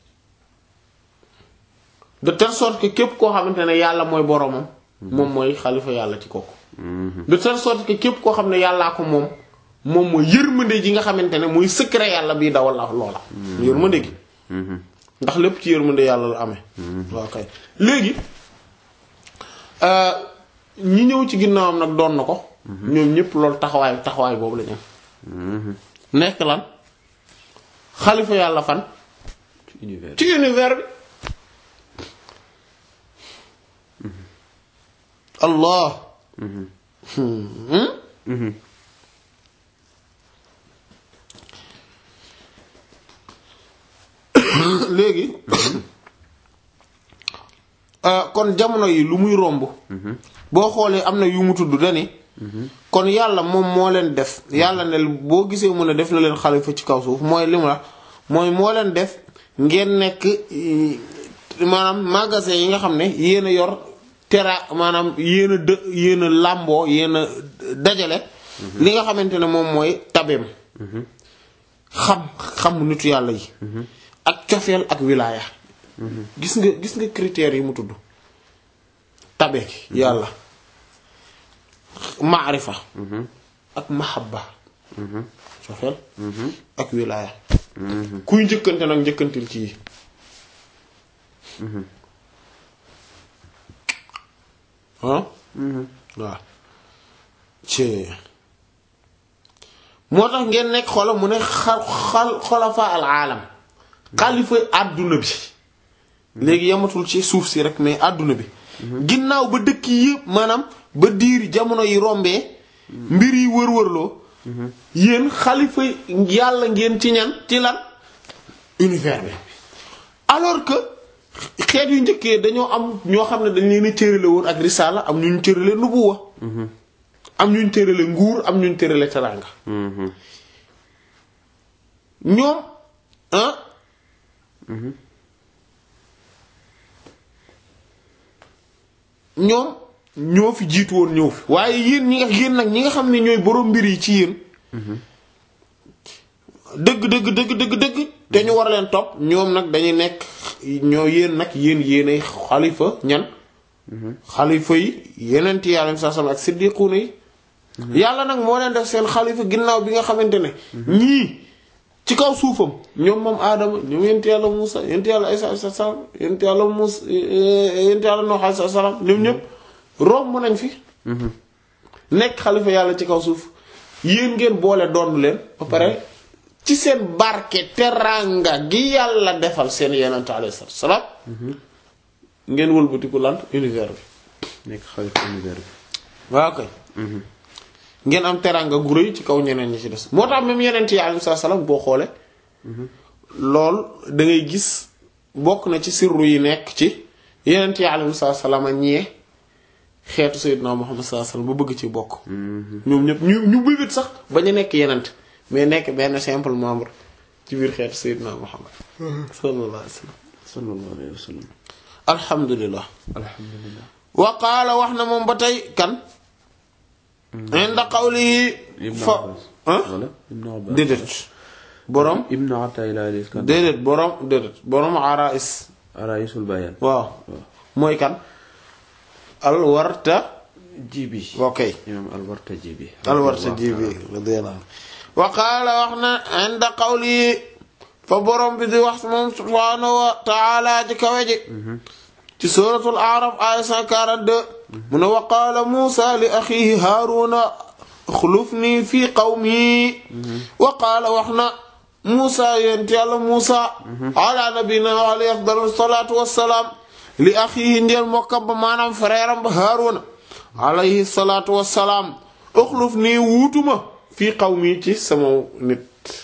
de telle sorte que képp koo xamante ne yàlla mooy boromam moom mooy xalifa yàlla ci kooku de telle sorte que képp koo xam ne yàllaa ko moom moom mooy yërmande ji nga xamante ne muy secret yàlla bii dawal la loola yërmande gi ndax lépp ci yërmande yàlla la amee waaw kay léegi euh, ñi ñëw ci ginnaawam nag doon na ko ñoom ñëpp loolu taxawaay taxawaay boobu la ñu am nekk lan xalifa yàlla fan ci univers. ci univers bi allah Hmm? léegi euh, kon jamono yi lu muy romb boo xoolee am na yu mu tudd dani kon yàlla moom moo leen def yàlla ne boo gisee mu ne def na leen xalifa ci kaw suuf mooy li mu la mooy moo leen def ngeen nekk eh, maanaam magasin yi nga xam ne yéen a yor tera maanaam yéen a dë yéen a làmboo yéen a dajale li nga xamante ne moom mooy tabeem xam xam nitu yàlla yi ak cofeel ak wilaaya gis nga gis nga critères yi mu tudd tabe yàlla maarifa ak mahabba cofeel ak wilaaya kuy njëkkante nag njëkkantil ci yi ah waaw ci moo tax ngeen nekk xola mu ne xal xal xolafa al aalam xalifa àdduna bi léegi yamatul ci suuf si rek mais àdduna bi ginnaaw ba dëkk yëpp maanaam ba diir jamono yi rombee mbir yi wër-wërloo yéen xalifa yàlla ngeen ci ñan ci lan univers bi alors que xeet yu njëkkee dañoo am ñoo xam ne dañ leen a cërale woon ak risaala am ñu ñu cërale nubuwa am ñu ñu cërale nguur am ñu ñu cërale teraanga ñoom ah ñoom ñoo fi jiitu woon ñëw fi waaye yéen ñi nga yéen nag ñi nga xam ne ñooy borom mbir yi ci yéen dëgg dëgg dëgg dëgg dëgg te ñu war leen topp ñoom nag dañuy nekk ñoo yéen nag yéen yéenay xalifa ñan xalifa yi yeneen ti yàlla saa sama ak siddiquuna yi yàlla nag moo leen def seen xalifa ginnaaw bi nga xamante ne ñii ci kaw suufam ñoom moom aadama ñoom yent yàlla Muusa yent yàlla Isa alayhi salaam yent yàlla Muusa yent yàlla Nuux alayhi salaam ñoom ñëpp romb nañ fi nekk xalifa yàlla ci kaw suuf yéen ngeen boole doon leen ba pare ci seen barke teranga gi yàlla defal seen yenent alayhi salaam ngeen wëlbatiku lan univers bi nekk xalifa univers bi waaw kay ngeen am teranga gu rëy ci kaw ñeneen ñi ci des moo tax même yeneen yi alayhi salaam boo xoolee lool da ngay gis bokk na ci sirru yi nekk ci yeneen yi alayhi salaam a ñee xeetu Seydina Muhammad sallallahu alayhi wasallam ba bëgg ci bokk ñoom ñëpp ñu ñu bëggat sax ba ñu nekk yenent mais nekk benn simple membre ci biir xeetu Seydina Muhammad sallallahu alayhi wasallam sallallahu alayhi wa sallam alhamdulillah alhamdulillah wa qaala wax na moom ba tey kan inda qawlihi Ibn fa Abbas ah wala Ibn Abbas déedéet borom Ibn Atayla al-Iskandari déedéet borom déedéet borom arais Araisul Bayan waaw mooy kan alwarta Jibi ok imam Alwarta Jibi alwarta jibi radiyallahu anhu wa qaala wax na inda qawlihi fa borom bi di wax moom subhaanahu wa taala ji kawe ji ci suratul araf aya 142 mu ne wa qaala muusa li axihi haaruna xulufni fi qawmi wa qaala wax na muusa yent yàlla muusa ala nabina wa alayhi afdalu salatu wassalaam li axihi ndeel mokkam ba maanaam frère am ba haaruna alayhi salatu wassalaam uxluf nii wuutuma fii qawmi ci sama nit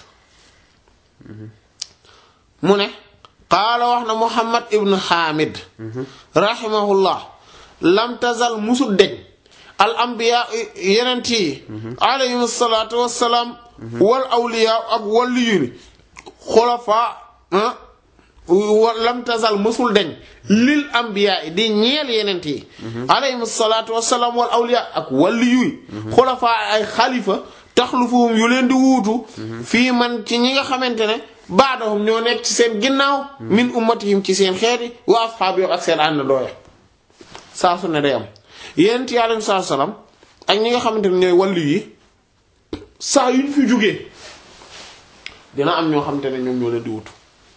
mu ne qaala wax na muhammad ibn hamid rahimahullah lam tazal musul deñ al ambiya yenent yi alayhim salaatu wassalaam wal awliya ak waliyu ni xulafa lam tazal musul deñ lil ambiya di ñeel yenent yi alayhim salaatu wassalaam wal awliya ak waliyu yi xulafa ay xalifa taxlufuhum yu leen di wuutu fii man ci ñi nga xamante ne baadahum ñoo nekk ci seen ginnaaw min ummatihim ci seen xeeti wa asxaabihim ak seen ànd dooya saa su ne day am yéen ci alayhi salaam ak ñi nga xamante ne ñooy wàllu yi saa yu ñu fi jógee dina am ñoo xamante ne ñoom ñoo leen di wutu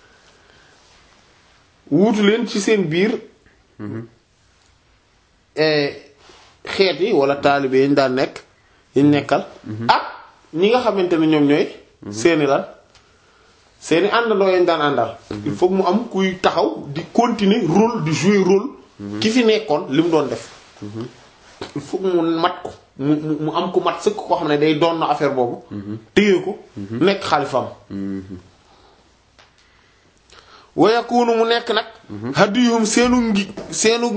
wuutu leen ci seen biir xeet yi wala taalibe yi ñu daan nekk yi ñu nekkal ak ñi nga xamante ne ñoom ñooy seeni lan seeni àndandoo yañ daan àndal il faut mu am kuy taxaw di continuer rôle di jouer rôle ki fi nekkoon li mu doon def il faut mu mat ko mu mu am ku mat sëkk koo xam ne day doon na affaire boobu téye ko nekk xalifam wa yakunu mu nekk nag hadiyum seenu ngi seenu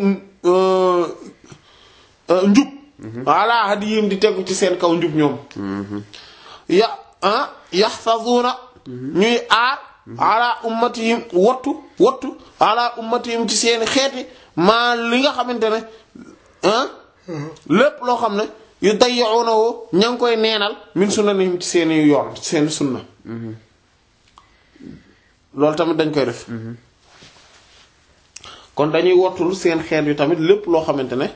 njub walla hadiyum di tegu ci seen kaw njub ñoom ya ah yaxfazuuna ñuy aar ala ummatihim wattu wattu ala ummatihim ci seeni xeeti maa li nga xamante ne ah lépp loo xam ne yu dayyi'unahu ña ngi koy neenal min sunanihim ci seeni yoon ci seeni sunna loolu tamit dañ koy def kon dañuy wottul seen xeet yu tamit lépp loo xamante ne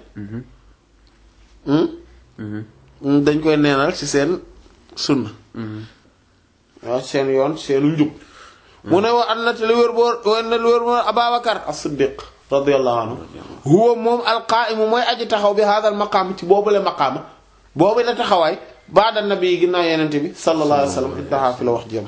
hmm? dañ koy neenal ci seen sunna waaw seen yoon seenu njub mu ne wa an na te lu wér boor wa na lu wér boor Ababakar as-Siddiq radiyallahu anhu huwa moom alqaa'imu mooy aji taxaw bi hadal maqaam ci boobule maqaama boobu la taxawaay ba'da nabi yi ginnaaw yenente bi sallallahu alayhi wa sallam intaha fi la wax jëm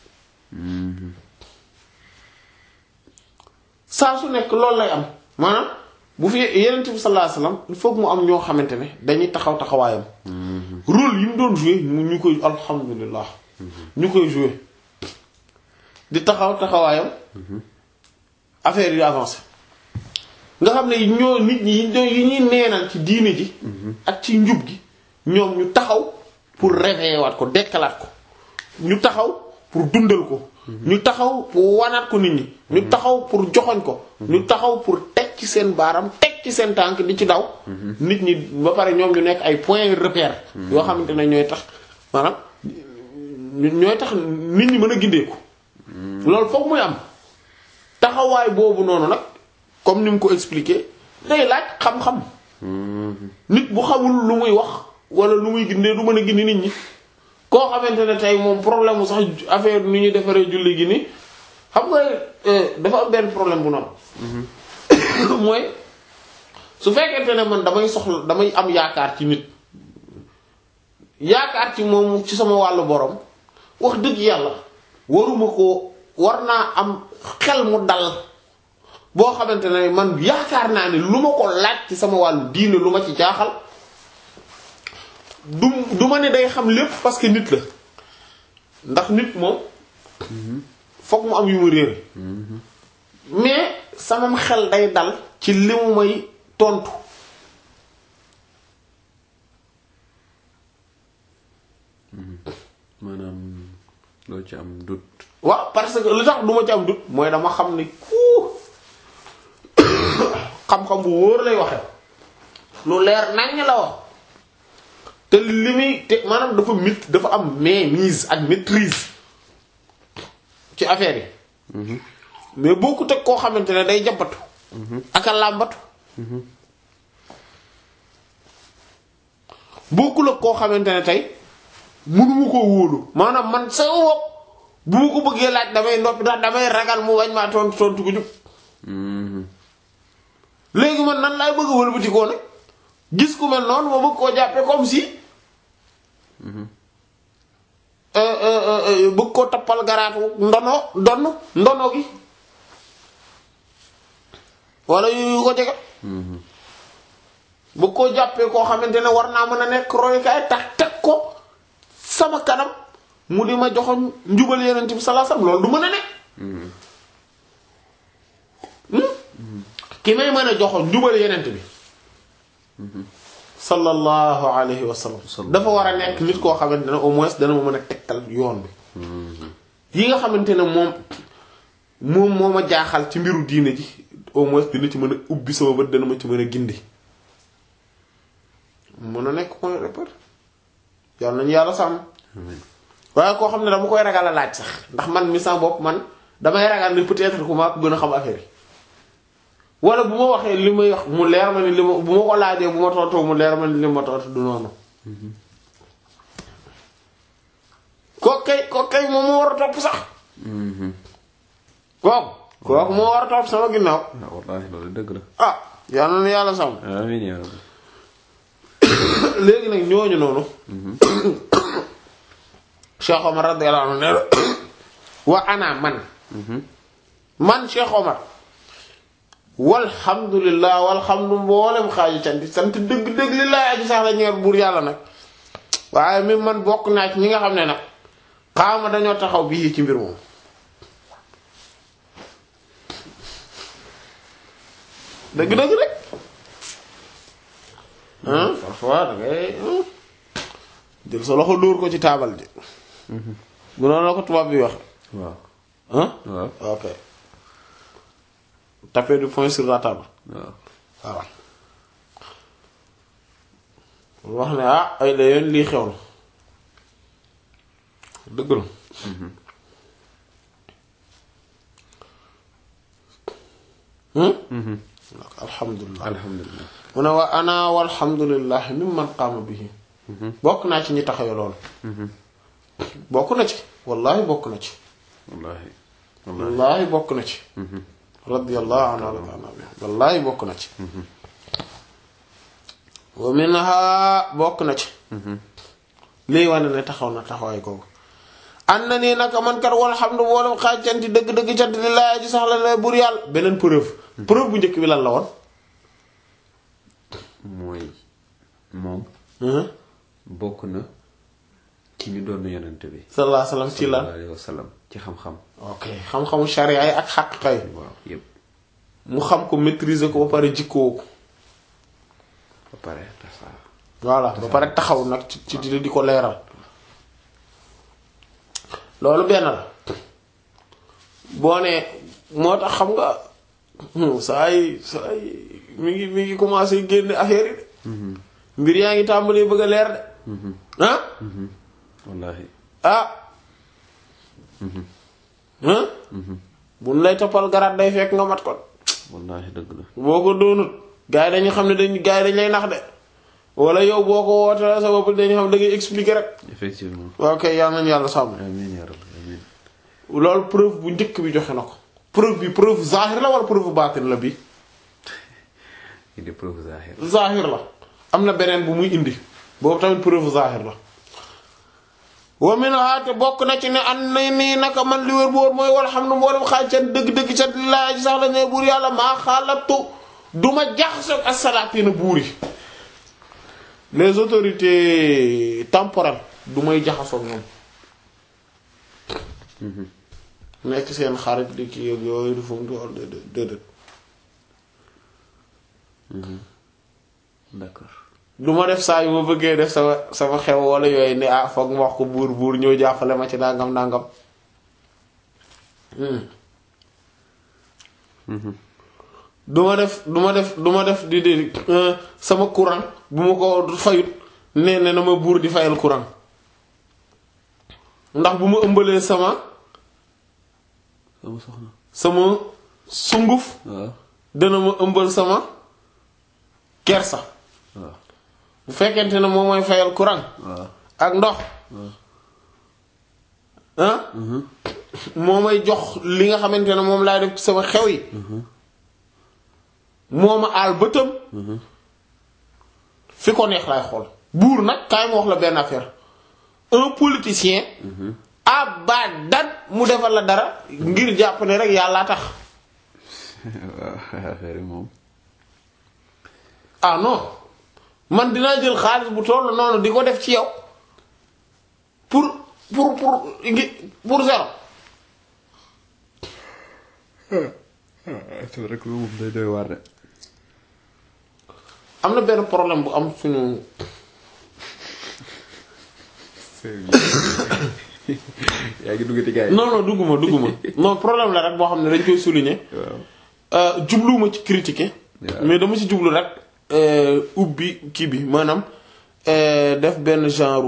saa su nekk loolu lay am maanaam bu fi yenente bi sallallahu alayhi wa sallam il faut que mu am ñoo xamante ne dañuy taxaw taxawaayam rôle yi mu doon jouer mu ñu koy alhamdulillah ñu koy jouer di taxaw taxawaayam affaire yi avancé nga xam ne ñoo nit ñi yi ñuy neenal ci diine ji ak ci njub gi ñoom ñu taxaw pour réveiller waat ko dekkalaat ko ñu taxaw pour dundal ko ñu taxaw pour wanaat ko nit ñi ñu taxaw pour joxoñ ko ñu taxaw pour teg ci seen baaram teg ci seen tànk di ci daw nit ñi ba pare ñoom ñu nekk ay point repère yoo xamante ne ñooy tax maanaam ñooy tax nit ñi mën a gindeeku loolu foog muy am taxawaay boobu noonu nag comme ni mu ko expliqué day laaj xam-xam nit bu xamul lu muy wax wala lu muy gindee du mën a gindi nit ñi koo xamante ne tey moom problème mu sax affaire ni ñuy defaree julli gi ni xam nga dafa am benn problème bu noonu mooy su fekkente ne man damay soxla damay am yaakaar ci nit yaakaar ci moom ci sama wàllu borom wax dëgg yàlla waruma ko war naa am xel mu dal boo xamante ne man yaakaar naa ne lu ma ko laaj ci sama wàllu diine lu ma ci jaaxal du du ma ne day xam lépp parce que nit la ndax nit moom fokk mu am yu mu réere mais samam xel day dal ci li mu may tontu maanaam loo ci am dut waaw parce que lu tax du ma ci am dut mooy dama xam ne kuu xam-xam bu wóor lay waxe lu leer naññ la wax te li muy te maanaam dafa mit dafa am mainmise ak maîtrise ci affaire yi mais boo ko teg koo xamante ne day jabatu ak a làmbatu bokkul ak koo xamante ne tey mënuma koo wóolu maanaam man sa wopp bu ma ko bëggee laaj damay noppi ndax damay ragal mu wañ maa tontu tontu ko jub léegi man nan laay bëgg a wëlbatikoo nag gis ku mel noonu ma bëgg koo jàppee comme si bëgg koo tappal garaatu ndono donn ndono gi wala yu ko jege bëgg koo jàppee koo xamante ne war naa mën a nekk royukaay tax teg ko sama kanam mu di ma joxoon njubal yeneen bi sallallahu alayhi wasallam loolu du mën a nekk ki may mën a joxoon njubal yeneen bi sallallahu alayhi wa sallam dafa war a nekk nit koo xamante ne au moins dana ma mën a tegtal yoon bi yi nga xamante ne moom moom moo ma jaaxal ci mbiru diine ji au moins dina ci mën a ubbi sama bët dana ma ci mën a gindi mën a nekk point repère yàlla nañu yàlla sàmm waaye koo xam ne dama koy ragal a laaj sax ndax man mi sama bopp man damay ragal ne peut-être ku maa ko gën a xam affaire yi wala bu ma waxee li may wax mu leer ma ni li ma bu ma ko laajee bu ma tontoo mu leer ma ni li ma tontu du noonu kooku kay kooku kay moom moo war a topp sax kooku kooku moo war a topp sama ginnaaw ah wallaahi loolu dëgg la ah yàlla na yàlla sàmm amiin yaa rabbi léegi nag ñooñu noonu Cheikh Omar radiyallahu anhu ne wa ana man man Cheikh Omar walhamdulillah walhamdu mboolem xaaju canti sant dëgg-dëgg li laay aji sax la ñeer buur yàlla nag waaye mi man bokk naa ci ñi nga xam ne nag xaama dañoo taxaw bii ci mbir moom dëgg-dëgg rek hein parfois da ngay jël sa loxo dóor ko ci taabal ji bu noonu la ko tubaab bi wax waaw hein waaw ok taper du poing sur la table waaw voilà wax ne ah ay la yoon lii xew na dëgg la alhamdulilah alhamdulilah mu ne wa ana walhamdulilah mimman qaama bihi bokk naa ci ñi taxawe loolu bokk na ci wallahi bokk na ci wallaahi wallaahi wallahi bokk na ci radiyallahu anhu wa bi wallahi bokk na ci wa minha bokk na ci lii wane ne taxaw na taxawaay kooku an na nii naka man kat walhamdu boolem xaaj canti dëgg-dëgg cant li laay ji sax la la bur yàlla beneen preuve preuve bu njëkk bi lan la woon mooy moom bokk na ci ñu doon yonent bi sallallahu alayhi wa sallam ci lan sallallahu alayhi wa sallam ci xam-xam ok xam-xamu sharia yi ak xaqiqa yi waaw yépp mu xam ko maîtriser ko ba pare jikkoo ko ba pare tasaar voilà ba pare taxaw nag ci ci di di ko leeral loolu benn la boo ne moo tax xam nga saa yi saa yi mi ngi mi ngi commencé génne affaire yi de mbir yaa ngi tàmbalee bëgg a leer de ah wallaahi ah ah buñ lay toppal garaat day fekk nga mat ko wallaahi dëgg la boo ko doonut gars yi dañu xam ne dañ gars yi dañ lay nax de wala yow boo ko wootee sa bopp dañu xam da ngay expliquer rek effectivement ok yal nañu yàlla sàmm amiin yaa rabbi amiin loolu preuve bu njëkk bi joxe na ko preuve bi preuve zahir la wala preuve baatin la bi il est preuve zahir zahir la am na beneen bu muy indi boobu tamit preuve zahir la wa min haate bokk na ci ne an na nii naka man li wér bu wóor mooy wala xam ne mboolem xaaj ca dëgg-dëgg ca laa ji sax la ne buur yàlla maa xaalatu duma jaxasoo ak salaatina buur yi les autorités temporelles du may jaxasoo ñoom nekk seen xarit di kii ak yooyu du fu mu doon déedéet d'accord du ma def saa yu ma bëggee def sama sama xew wala yooyu ne ah foog ma wax ko buur buur ñëw jàppale ma ci nangam nangam du ma def du ma def du ma def di di sama courant bu ma ko fayut nee ne na ma buur di fayal courant ndax bu ma ëmbalee sama sama soxna sama sunguf waaw dana ma ëmbal sama kersa waaw bu fekkente ne moom mooy fayal courant waaw ak ndox ah moo may jox li nga xamante ne moom laay def ci sama xew yi moo ma aal bëtam fi ko neex laay xool buur nag kaay ma wax la benn affaire un politicien abadan mu defal la dara ngir jàpp ne rek yàllaa tax waaw affaire yi moom ah non man dinaa jël xaalis bu toll noonu di ko def ci yow pour pour pour ngi pour zéro c'est rek moom day doy waar de am na benn problème bu am suñu yaa ngi duggati gars yi non non dugguma dugguma non problème la rek boo xam ne dañ koy souligner waaw jubluwuma ci critiquer waaw. mais dama ci jublu rek euh, ubbi kii bi maanaam euh, def benn genre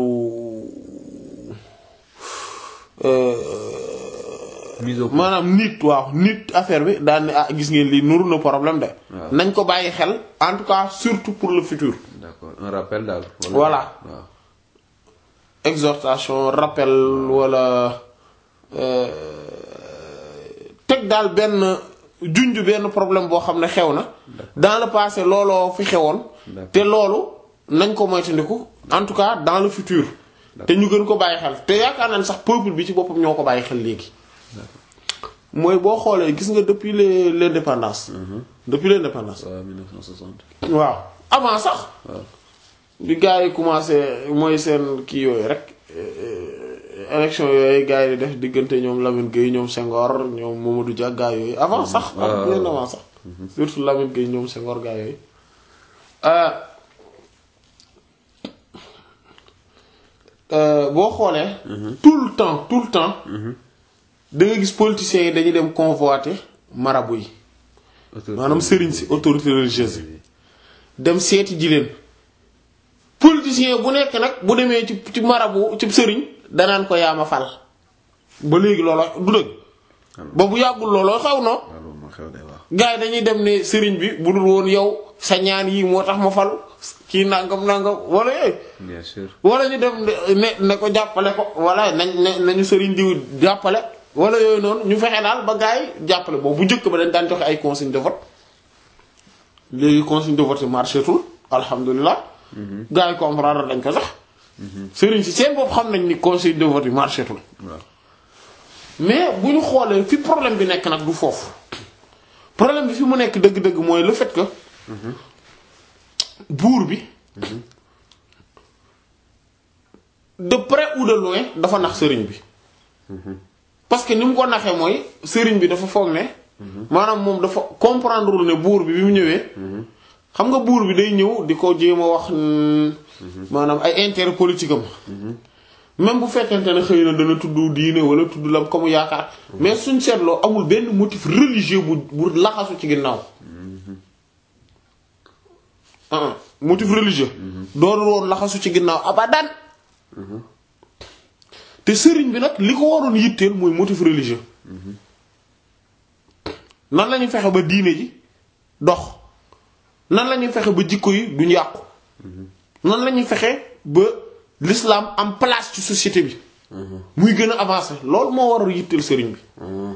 euh, mise au point maanaam nit waaw nit affaire bi daan ne ah gis ngeen lii nuru na problème de waaw. nañ ko bàyyi xel en tout cas surtout pour le futur d'accord un rappel daal Voilà. waaw exhortation rappel wala euh, teg daal benn junj benn problème boo xam ne xew na dans le passé looloo fi xewoon D'accord. te loolu nañ ko moytandiku en tout cas dans le futur te ñu gën ko bàyyi xel te yaakaar naa ne sax peuple bi ci boppam ñoo ko bàyyi xel léegi mooy boo xoolee gis nga depuis les l'indépendance depuis l'indépendance waaw 1960 waaw avant sax waaw bi gars yi commencé mooy seen kii yooyu rek euh, élection yooyu gars yi di def diggante ñoom Lamine Gueye ñoom Senghor ñoom Mamadou Dia gars yooyu avant sax waaw, ak bien waaw. avant sax surtout Lamine Gueye ñoom Senghor gars yooyu euh, euh, boo xoolee tout le temps tout le temps da nga gis politiciens yi dañuy dem convoiter marabout yi maanaam sëriñ si autorité religieuse yi dem seeti ji leen politiciens politicien bu nekk nag bu demee ci ci marabu ci sëriñ danaan ko yaa ma fal ba léegi looloo du dëgg ba bu yàggul looloo xew no loolu moo xew day wax. gars yi dañuy dem ne sëriñ bi bu dul woon yow sa ñaan yii moo tax ma falu kii nangam nangam wala yooyu bien sûr. wala ñu dem ne ne ko jàppale ko wala nañ ne nañu sëriñ diw jàppale wala yooyu noonu ñu fexe daal ba gars yi jàppale boobu bu njëkk ba dañ daan joxe ay consigne de vote léegi consigne de vote yi marché tul alhamdulilah. gars yi comprendre dañ ko sax. sëriñ si seen bopp xam nañ ni consigne de vote yi marché tul waaw. mais bu ñu xoolee fi problème bi nekk nag du foofu problème bi fi mu nekk dëgg-dëgg mooy le fait que buur bi de près ou de loin dafa nax sëriñ bi parce que ni mu ko naxee mooy sëriñ bi dafa foog ne maanaam moom dafa comprendre ne buur bi bi mu ñëwee xam nga buur bi day ñëw di ko jéem a wax mm, maanaam ay intérêt politique am même bu fekkente ne xëy na dana tudd diine wala tudd lam ko mu yaakaar mais suñ seetloo amul benn motif religieux bu bu laxasu ci ginnaaw ah ah motif religieux doonul woon laxasu ci ginnaaw abadan te sëriñ bi nag li ko waroon yitteel mooy motif religieux nan la ñuy fexe ba diine ji dox nan la ñuy fexe ba jikko yi duñ yàqu nan la ñuy fexe ba l'islam am place ci société bi muy gën a avancer loolu moo war a yitteel sëriñ bi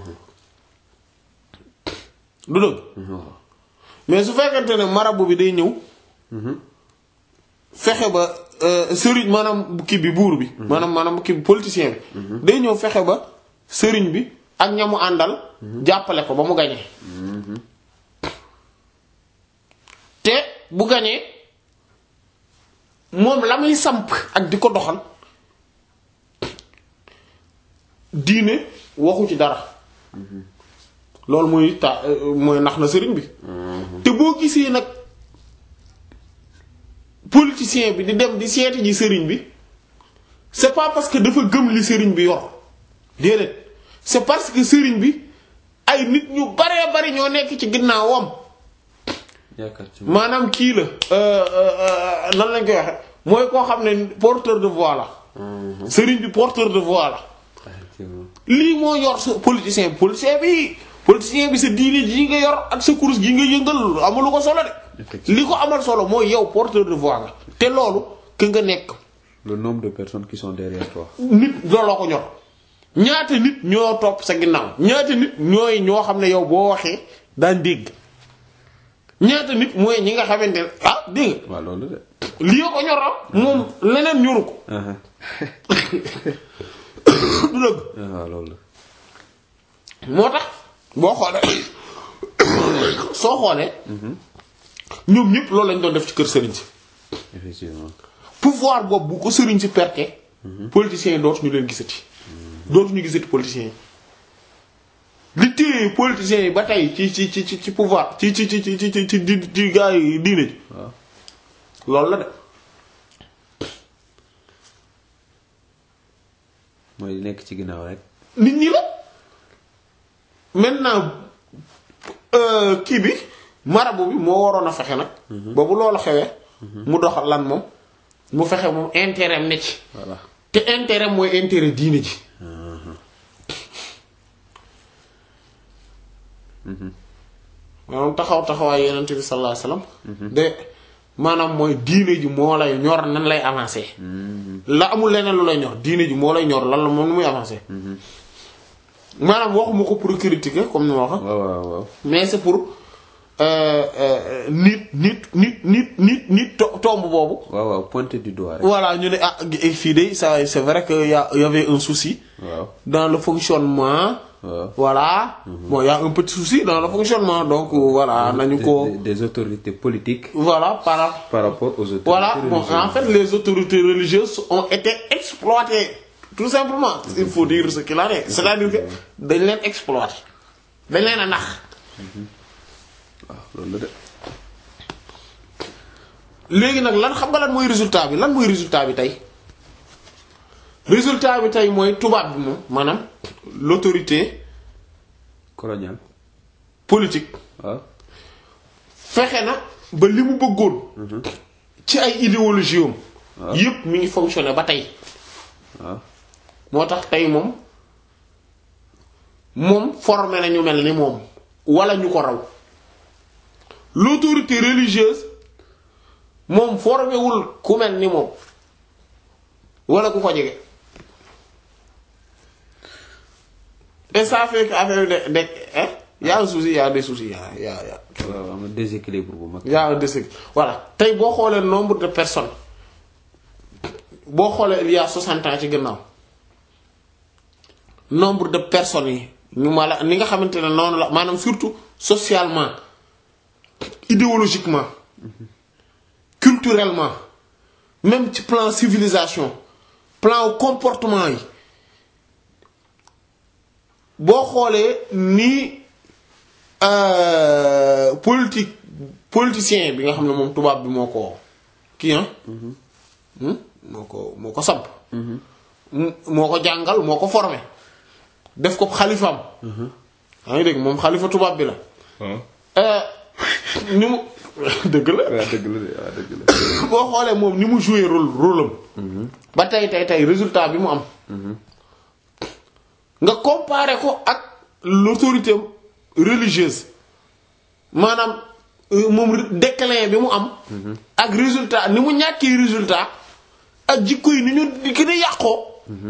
du dëgg mais su fekkente ne marabu bi day ñëw fexe ba euh, sëriñ maanaam kii bi buur bi maanaam maanaam kii bi politicien bi day ñëw fexe ba sëriñ bi ak ñamu àndal jàppale ko ba mu gañee te bu gañee moom la muy samp ak di ko doxal diine waxu ci dara loolu mooy ta mooy nax na sëriñ bi te boo gisee nag politicien bi di dem di seeti ji sëriñ bi c'est pas parce que dafa gëm li sëriñ bi yor déedéet c'est parce que sëriñ bi ay nit ñu baree bari ñoo nekk ci ginnaawam yaakaar ci maanaam kii la euh, euh, nan lañ koy waxe mooy koo xam ne porteur de voix la sëriñ bi porteur de voix la effectivement. lii moo yor sa politicien politicien bi politicien bi sa diine ji nga yor ak sa course gi nga yëngal amalu ko solo de Effectivement. li ko amal solo mooy yow porteur de voix nga te loolu que nga nekk le nombre de personnes qui sont derrière toi. nit looloo ko ñor ñaata nit ñoo topp sa ginnaaw ñaata nit ñooy ñoo xam ne yow boo waxee daan dégg ñaata nit mooy ñi nga xamante ne ah dégg nga waaw loolu de. lii ko ñor am moom leneen ñoru ko ah du dëgg waaw loolu la. moo tax boo xoolee soo xoolee ñoom ñëpp loolu lañ doon def ci kër sëriñ si effectivement. pouvoir boobu bu ko sëriñ si perte politiciens yi dootuñu leen gisati dootuñu gisati politiciens yi li téye politiciens yi ba tey ci ci ci ci ci pouvoir ci ci ci ci ci ci ci di ci gaa yi diine ji waaw. loolu la de mooy li nekk ci ginnaaw rek. nit ñi la maintenant euh, kii bi marabu bi moo waroon a fexe nag ba bu loolu xewee mu doxal lan moom mu fexe moom intérêt am ne ci voilà. te intérêt mooy intérêt diine ji maanaam taxaw taxawaay yenent bi sallallahu alayhi wasallam de maanaam mooy diine ji moo lay ñor nan lay avancer la amul leneen lu lay ñor diine ji moo lay ñor lan la moom nu muy avancer maanaam waxuma ko pour critiquer comme ni ma wax waaw waaw waaw. mais c'est pour euh, euh, nit nit nit nit nit nit to- tomb boobu waaw waaw pointer du doigt rek. voilà ñu ne ah fii de ça c'est vrai que y a y avait un souci waaw. dans le fonctionnement waaw. voilà bon y a un petit souci dans le fonctionnement donc euh, voilà nañu Des- ko des, des autorités politiques voilà par par rapport aux autorités voilà bon religieuses. en fait les autorités religieuses ont été exploitées tout simplement il faut dire ce qu'il en est c'est-à-dire que dañ leen exploiter dañ leen a nax waaw loolu la de. léegi nag lan xam nga lan mooy résultat bi lan mooy résultat bi tey résultat bi tey mooy tubaab bi moom maanaam l'autorité colonial. politique waaw. fexe na ba li mu bëggoon ci ay idéologie am waaw. yépp mi ngi fonctionner ba tey waaw moo tax tey moom moom formé na ñu mel ni moom wala ñu ko raw l'autorité religieuse moom formé wul ku mel ni moom wala ku ko jege et ça fait que affaire bi de de hein y a un souci y a des soucis y a y a y a waaw am na déséquilibre bu mag y a un déséquilibre voilà tey boo xoolee nombre de personnes boo xoolee il y a 60 ans ci gannaaw nombre de personnes yi ñu ma la ni nga xamante ne noonu la maanaam surtout socialement idéologiquement culturellement même ci plan civilisation plan comportement yi boo xoolee ni euh, politique politicien bi nga xam ne moom tubaab bi moo ko kii ah moo ko moo ko samp m- moo ko jàngal moo ko formé def ko xalifaam yaa ngi dégg moom xalifa tubaab bi la Euh, ni mu dëgg la waaw dëgg la de waaw dëgg la boo xoolee moom ni mu joué rôle rôle am ba tey tey tey résultat bi mu am nga comparer ko ak l'autorité religieuse maanaam euh, moom déclin bi mu am ak résultat ni mu ñàkkee résultat ak jikko yi ni ñu di gën a yàqoo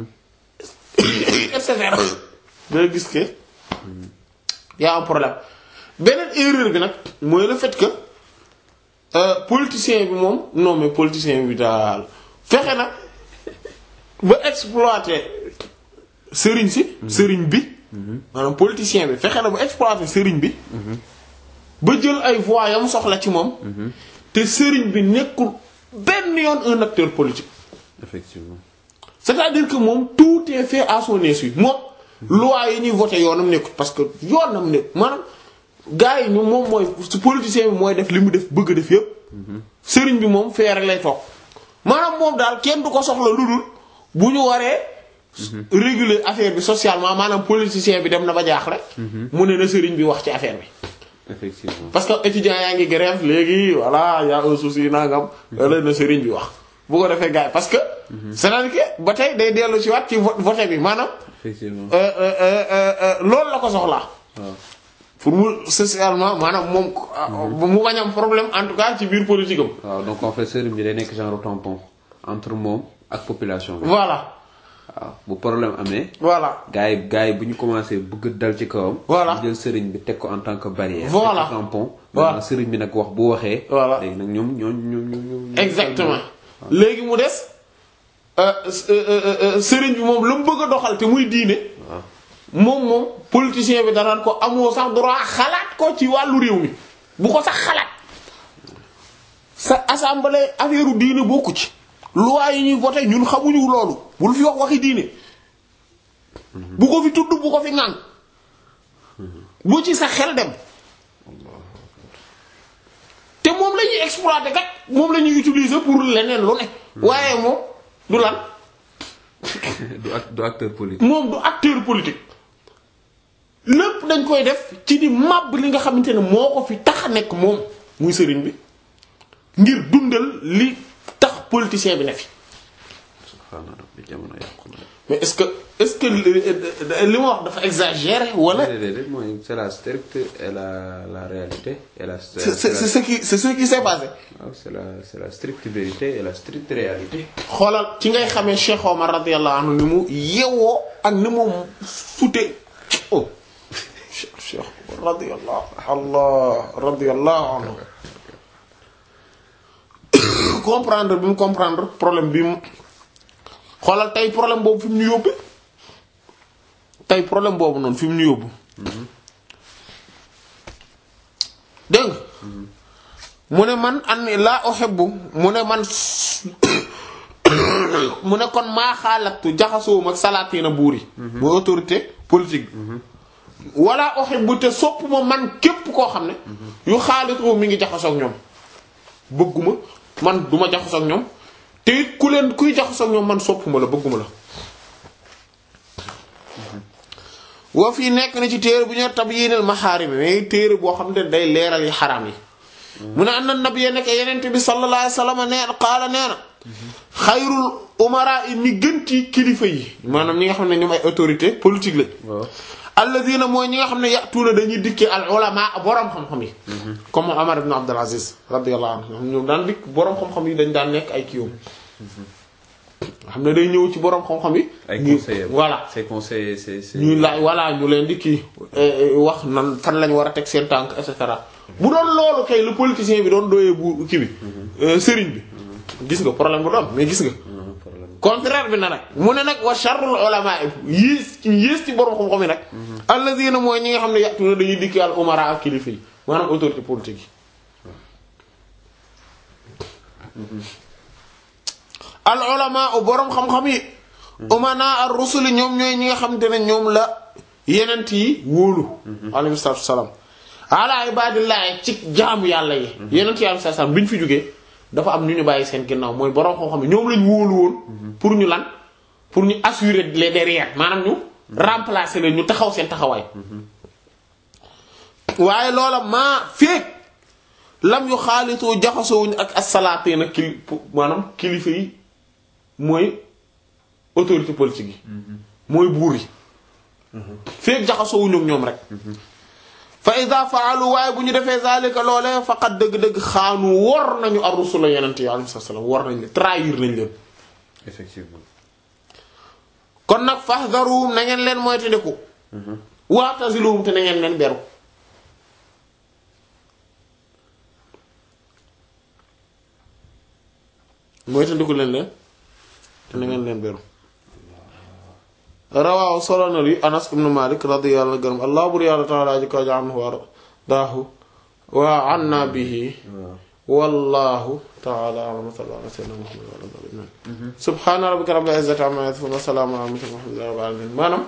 et cetera da gis que y a un problème beneen erreur bi nag mooy le fait que euh, politicien bi moom non mais politicien bi daal fexe na ba exploiter sëriñ si sëriñ bi maanaam politicien bi fexe na ba exploiter sëriñ bi ba jël ay voix yam soxla ci moom te sëriñ bi nekkul benn yoon un acteur politique effectivement c'est-à-dire que moom tout est fait à son insu moom loi yi ñuy voté yoonam nekkul parce que yoonam nekk maanaam gars yi ñu moom mooy su politicien bi mooy def li mu def bëgg def yépp sëriñ bi moom fee rek lay toog maanaam moom daal kenn du ko soxla lu dul bu ñu waree réguler affaire bi socialement maanaam politicien bi dem na ba jaaxle mu ne na sëriñ bi wax ci affaire bi effectivement parce que étudiants yaa ngi grève léegi voilà y a un souci nangam la na sëriñ bi wax bu ko defee gars yi parce que c'est-à-dire que ba tey day dellu ci waat ci vo- vote bi maanaam effectivement euh, euh, euh, euh, loolu la ko soxlaa waaw pour mu socialement maanaam moom mu bañ am problème en tout cas ci biir politique am waaw donc en fait sëriñ bi day nekk genre tampon entre moom ak population bi voilà waaw bu problème amee voilà gars yi gars yi bu ñu commencé bëgg dal ci kawam Voilà. ñu jël sëriñ bi teg ko en tant que barrière Voilà. teg ko tampon Voilà. maintenant sëriñ bi nag wax bu waxee Voilà. léegi nag ñoom ñoom ñoom ñoom ñoom exactement léegi mu des euh, euh, euh, euh, sëriñ bi moom la mu bëgg a doxal te muy diine waaw moom moom politicien bi danaan ko amoo sax droit xalaat ko ci wàllu réew mi bu ko sax xalaat sa assemblée affaire diine bokku ci loi yi ñuy voté ñun xamuñu loolu bul fi wax waxi diine bu ko fi tudd bu ko fi ŋàng bu ci sa xel dem te moom la ñuy exploiter kat moom la ñuy utiliser pour leneen lu ne waaye moom du lan du act- du acteur politique moom du acteur politique lépp dañ koy def ci di màbb li nga xamante ne moo ko fi tax a nekk moom muy sëriñ bi ngir dundal li tax politicien bi ne fi subhaana rabbi jamono yàqu na mais est-ce que est-ce que li li ma wax dafa exagéré wala déedéet déedéet mooy c'est la stricte et la la réalité et la c'est c'est c'est ce qui c'est ce qui s'est passé waaw c'est la c'est la stricte vérité et la stricte réalité xoolal ci ngay xamee Cheikh Omar radiyallahu anhu ni mu yewoo ak ni mu fute oh Cheikh Cheikh radiyallahu Allah radiyallahu anhu comprendre bi mu comprendre problème bi mu xoolal tey problème boobu fi mu ñu yóbbu tey problème boobu noonu fi mu ñu yóbbu dégg nga mu ne man an laa uhibbu mu ne man mu ne kon maa xaalatu jaxasoowum ak salaatina buur yi mooy autorité politique bi wala uhibbu te sopp ma man képp koo xam ne yu xaalitoo mi ngi jaxasoog ñoom bëgguma man duma jaxasoog ñoom te it ku leen kuy jaxasoog ñoom man soppuma la bëgguma la woo fii nekk na ci téere bu ñoo tabyiinal maxaarim mais téere boo xam ne day leeral yi xaraam yi mu ne anna nabiyya nekk yenent bi sallallahu alayhi wasallam nee qaala nee na xayrul umara yi ñi gën ci kilifa yi maanaam ñi nga xam ne ñoom ay autorité politique lañ waaw alladina mooy ñi nga xam ne yatuuna dañuy dikkee al ulama boroom xam-xam yi comme Omar ibn Abdul Aziz radiyallahu anhu ñoom daan dikk boroom xam-xam yi dañ daan nekk ay kiiwam xam ne day ñëw ci boroom xam-xam yi ay ñu- conseillers voilà c'est conseiller c'est c'est ñuy laaj voilà ñu leen di kii eh, eh, wax nan fan lañ war a teg seen tànk et cetera bu doon loolu kay le politicien bi doon doyee bu kii bi euh, sëriñ bi gis nga problème bu doon mais gis nga Non, problème contraire bi na nag mu ne nag wa sharrul ulama yées ci yées ci borom xam-xam yi nag alladina mooy ñi nga xam ne yàtuna dañuy dikki al umara ak kilifa yi maanaam autorité politique yi al ulama u borom xam-xam yi umana ar rusuli ñoom ñooy ñi nga xam te ne ñoom la yenent yi wóolu alayhi salaatu wasalaam ala ibadillahi ci jaamu yàlla yi yenent yi alayhi salaatu wasalaam bi ñu fi jógee dafa am ñu ñu bàyyi seen ginnaaw mooy borom xam-xam yi ñoom lañ wóolu woon pour ñu lan pour ñu assurer les derrière maanaam ñu remplacer leen ñu taxaw seen taxawaay waaye loola maa feek lam yu xaalitoo jaxasoowuñu ak asalaatee nag kili maanaam kilifa yi mooy autorité politique yi mooy buur yi feek jaxasoowuñu ak ñoom rek fa ida faalu waaye bu ñu defee zalika loole faqat dëgg-dëgg xaanu wor nañu ar-rusula yenente yi alayhi salaam wor nañ leen trahir nañ leen effectivement kon nag fahdaruhum na ngeen leen moytandiku wa'taziluhum te na ngeen leen beru moytandiku leen leen te na ngeen leen beru rawaaw solo na li Anas ibn Malik radiyallahu anhu gërëm allah bur yàlla ta'ala ji ko anhu wa daahu wa anna bihi wallahu ta'ala a'lam wa sallallahu ala sayyidina Muhammad wa ala alihi wa sahbihi subhana rabbika rabbil izzati amma yasifun wa salamun ala al-mursalin walhamdulillahi rabbil alamin maanaam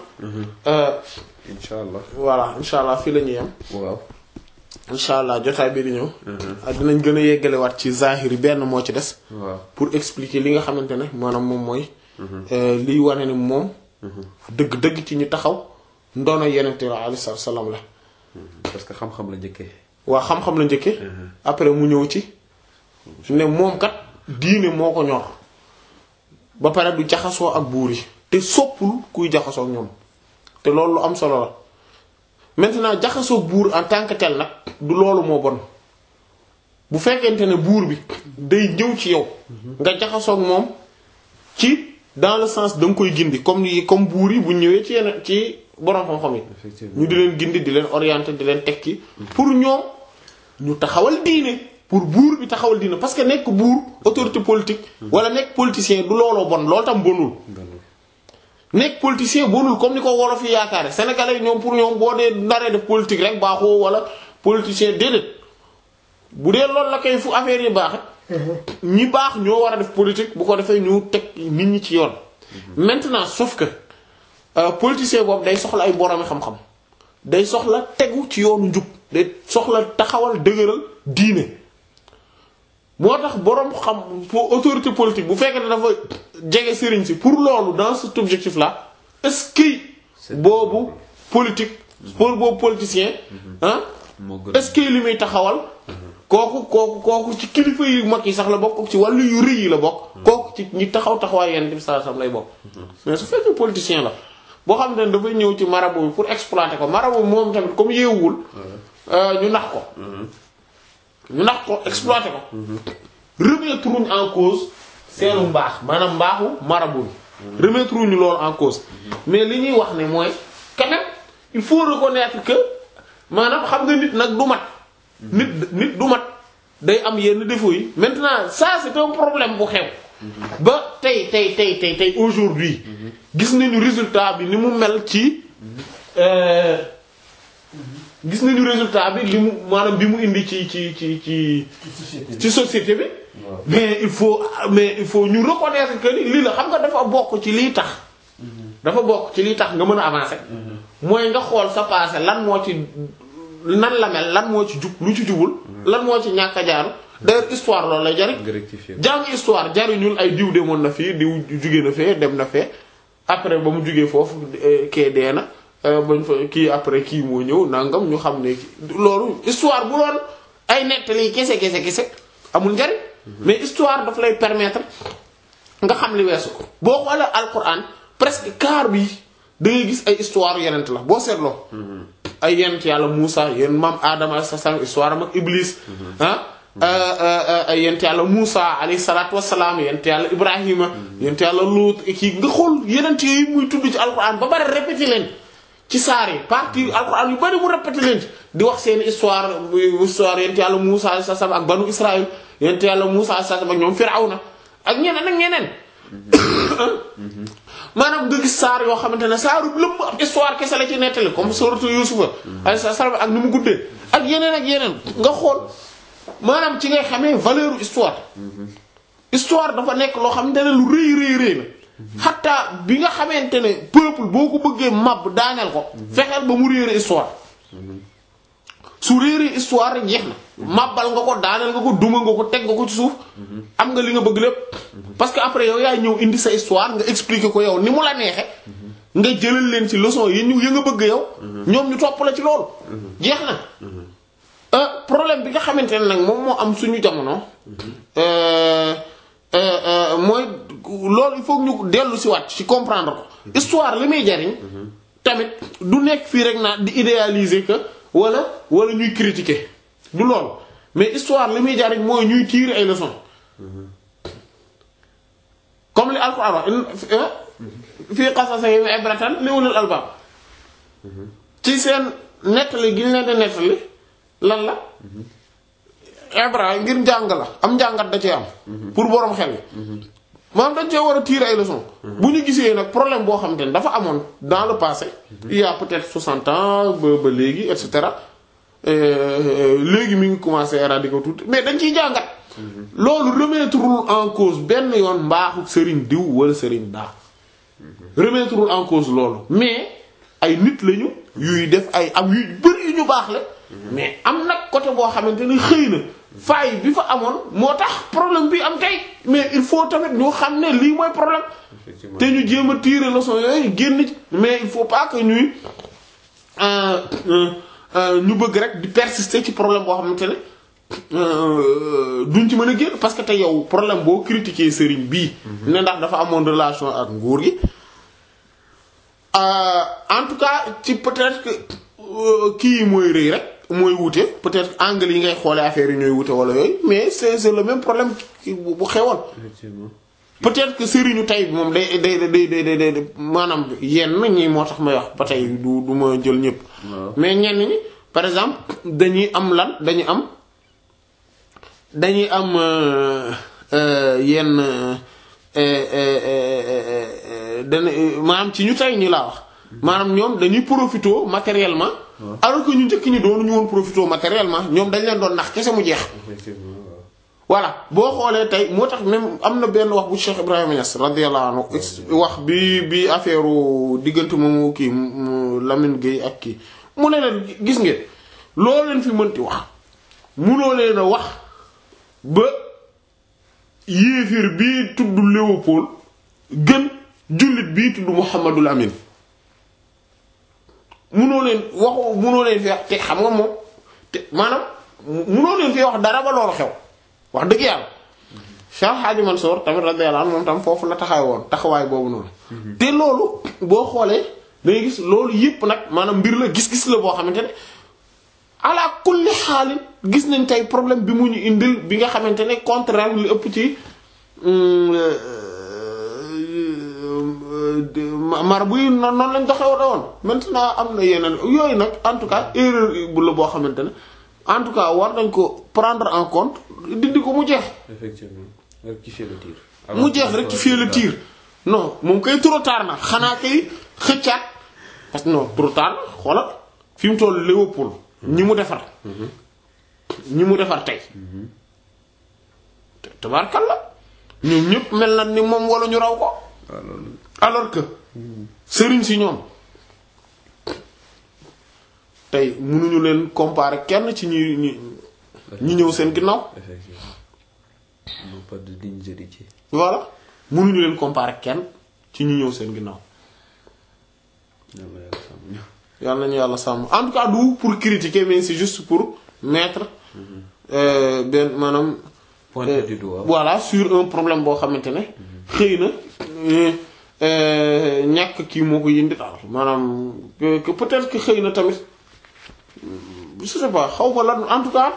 incha allah voilà insha allah fii la ñuy yem waaw insha allah jotaay bi di ñëw ak dinañ gën a yeggalewaat ci zahiri benn moo ci des waaw pour expliquer li nga xamante ne maanaam moom mooy liy wane ni moom dëgg-dëgg ci ñu taxaw ndono yenente la alayhi salaatu salaam la parce que xam-xam la njëkkee waa xam-xam la njëkke après mu ñëw ci ne moom kat diine moo ko ñor ba pare du jaxasoo ak buur yi te soppul kuy jaxasoo ak ñoom te loolu lu am solo la maintenant jaxasoo ak buur en tant que tel nag du loolu moo bon bu fekkente ne buur bi day ñëw ci yow nga jaxasoo ak moom ci dans le sens da nga koy gindi comme ni comme buur yi bu ñëwee ci yenn ci borom xam-xam yi effectivement ñu di leen gindi di leen orienter di leen tekki pour ñoom ñu taxawal diine pour buur bi taxawal diine parce que nekk buur autorité politique wala nekk politicien du looloo bon loolu tam bonul nekk politicien bonul comme ni ko wolof yi yaakaare sénégalais yi ñoom pour ñoom boo dee naree def politique rek baaxoo wala politicien déedéet bu dee loolu la koy fu affaire yi baaxe ñi baax ñoo war a def politique bu ko defee ñu teg nit ñi ci yoon maintenant sauf que euh, politicien boobu day soxla ay boroomi xam-xam day soxla tegu ci yoonu njub day soxla taxawal dëgëral diine moo tax boroom xam pour autorité politique bu fekkee ne dafa jege sëriñ si pour loolu dans cet objectif là est-ce que boobu politique pour boobu politicien ah moo gën est-ce que li muy taxawal kooku kooku kooku ci kilifa yu mag yi sax la bokk ci wàllu yu rëy yi la bokk kooku ci ñi taxaw taxawaay yenn bi saa sam lay bokk mais su fekkee politicien la boo xam ne dafay ñëw ci marabout bi pour exploiter ko marabout bi moom tamit comme yeewul ñu nax ko ñu nax ko exploiter ko remettre wuñ en cause seenu mbaax maanaam mbaaxu marabout bi remettre wuñu loolu en cause mais li ñuy wax ne mooy quand même il faut reconnaître que maanaam xam nga nit nag du mat nit nit du mat day am yenn défauts yi maintenant ça c'est un problème bu xew ba tey tey tey tey tey aujourd'hui gis nañu résultat bi ni mu mel ci euh, gis nañu résultat bi li mu maanaam bi mu indi ci ci ci ci ci société bi mais il faut mais il faut ñu reconnaître que ni lii la xam nga dafa bokk ci liy tax dafa bokk ci liy tax nga mën a avancer mooy nga xool sa passé lan moo ci nan la mel lan moo ci jub lu ci jubul lan moo ci ñàkk a jaaru d'ailleurs histoire loolu lay jariñ nga rectifier jàng histoire jariñul ay diw demoon na fii diw jugee na fee dem na fee après ba mu jugee foofu eh, kee dee na eh, bañ fa kii après kii moo ñëw nangam ñu xam ne kii loolu histoire bu doon ay nettali kese kese kese amul njariñ mais histoire daf lay permettre nga xam li weesu boo xoolee alquran presque quart bi da ngay gis ay histoire yenent la boo seetloo ay yenent yàlla Muusa yéen maam Adama alayhi salaam histoire am ak Iblis ah ay yent yàlla Muusa alayhi salaatu wassalaam yent yàlla Ibrahima yent yàlla Luut kii nga xool yenent yooyu muy tudd ci alquran ba bari répété leen ci saar yi partie alquran yu bari mu répété leen ci di wax seen histoire histoire yent yàlla Muusa alayhi salaam ak banu Israël yent yàlla Muusa alayhi salaam ak ñoom Firawna ak ñeneen ak ñeneen maanaam nga gis saar yoo xamante ne saaru lëmm ab histoire kese la ci nettali comme suratu Yusufa alayhi salaam ak ni mu guddee ak yeneen ak yeneen nga xool maanaam ci ngay xamee valeur histoire histoire dafa nekk loo xamante ne lu rëy rëy rëy la xataa bi nga xamante ne peuple boo ko bëggee mab daaneel ko fexeel ba mu réere histoire su réeree histoire rek jeex na màbbal nga ko daaneel nga ko duma nga ko teg nga ko ci suuf am nga li nga bëgg lépp parce que après yow yaay ñëw indi sa histoire nga expliquer ko yow ni mu la neexe nga jëlal leen ci leçon yi ñu yi nga bëgg yow ñoom ñu topp la ci loolu jeex na problème bi nga xamante ne nag moom moo am suñu jamono mooy loolu il faut ñu dellu si waat ci comprendre ko histoire li muy jariñ tamit du nekk fii rek naa di idéaliser que wala wala ñuy critiquer du loolu mais histoire li muy jariñ mooy ñuy tirer ay leçons comme li Alxuraan wax fii qasasihim ibratan li ulil albab ci seen nettali gi ñu leen di nettali lan la ibra ngir njàng la am njàngat da cee am pour borom xel maanaam dañ cee war a tirer ay leçons bu ñu gisee nag problème boo xamante ne dafa amoon dans le passé il y a peut-être 60 ans ba ba léegi et cetera léegi mi ngi commencé éradiquer ko tuuti mais dañ ciy jàngat loolu remettrewul en cause benn yoon mbaaxu sëriñ diw wala sëriñ daa remettrewul en cause loolu mais ay nit lañu yuy def ay am yu bari yu ñu baax la mais am nag côté boo xamante ne xëy na faay bi fa amoon moo tax problème bi am tey mais il faut tamit ñu xam ne lii mooy problème te ñu jéem a tirer leçon yooyu génn ci mais il faut pas que ñuy ñu bëgg rek di persister ci problème boo xamante ne duñ ci mën a génn parce que te yow problème boo critiquer sëriñ bii ne ndax dafa amoon relation ak nguur gi en tout cas ci peut-être que kii yi mooy rëy rek mooy wute peut-être angle yi ngay xoolee affaire yi ñooy wute wala yooyu mais c'est c'est le même problème bu xewoon peut-être que sëriñu tey bi moom day day day day day maanaam yenn ñi moo tax may wax ba tey du du ma jël ñëpp mais ñenn ñi par exemple dañuy am lan dañuy am dañuy am yenn dana maanaam ci ñu tey ñi laa wax maanaam ñoom dañuy profité matériellement alors que ñu njëkk ñi doonu ñu woon profité matériellement ñoom dañ leen doon nax kese mu jeex voilà boo xoolee tey moo tax même am na benn wax bu Cheikh Ibrahima Niass radiyallahu anhu wax bi bi affaire diggante moomu kii Lamine Gueye ak kii mu ne leen gis ngeen loo leen fi mënti wax munoo leen a wax ba yéefir bii tudd Léopold gën jullit bii tudd Muhammadul Amin munoo leen waxu munoo leen fi wax te xam nga moom te maanaam munoo leen fi wax dara ba loolu xew wax dëgg yàlla Cheikh Hadji Mansour tamit radiyallahu anhu moom tam foofu la taxaw woon taxawaay boobu noonu te loolu boo xoolee dangay gis loolu yépp nag maanaam mbir la gis-gis la boo xamante ne ala kulli xaalin gis nañ tey problème bi mu ñu indil bi nga xamante ne contraire li ëpp ci mar buy noonu lañ doxee woon maintenant am na yeneen yooyu nag en tout cas erreur bu la boo xamante ne en tout cas war nañ ko prendre en compte dindi ko mu jeex. effectivement rectifier le tir. mu jeex rectifier le tir non moom kay trop tard na xanaa kay xëccaat parce que non trop tard na xoolal fi mu toll Léopold ñi mu defar. ñi mu defar tey. tabaarkalla ñoom ñëpp mel na ni moom wala ñu raw ko. alors que sëriñ si ñoom tey mënuñu leen comparer kenn ci ñi ñi ñi ñëw seen ginnaaw. effectivement non pas de dignes héritiers. voilà mënuñu leen comparer kenn ci ñi ñëw seen ginnaaw. yàlla nañu yàlla sàmm en tout cas du pour critiquer mais c'est juste pour mettre benn maanaam. pointer du doigt. voilà sur un problème boo xamante ne. xëy na ñàkk kii moo ko yindi daal maanaam que peut-être que xëy na tamit je sais pas xaw ma lan en tout cas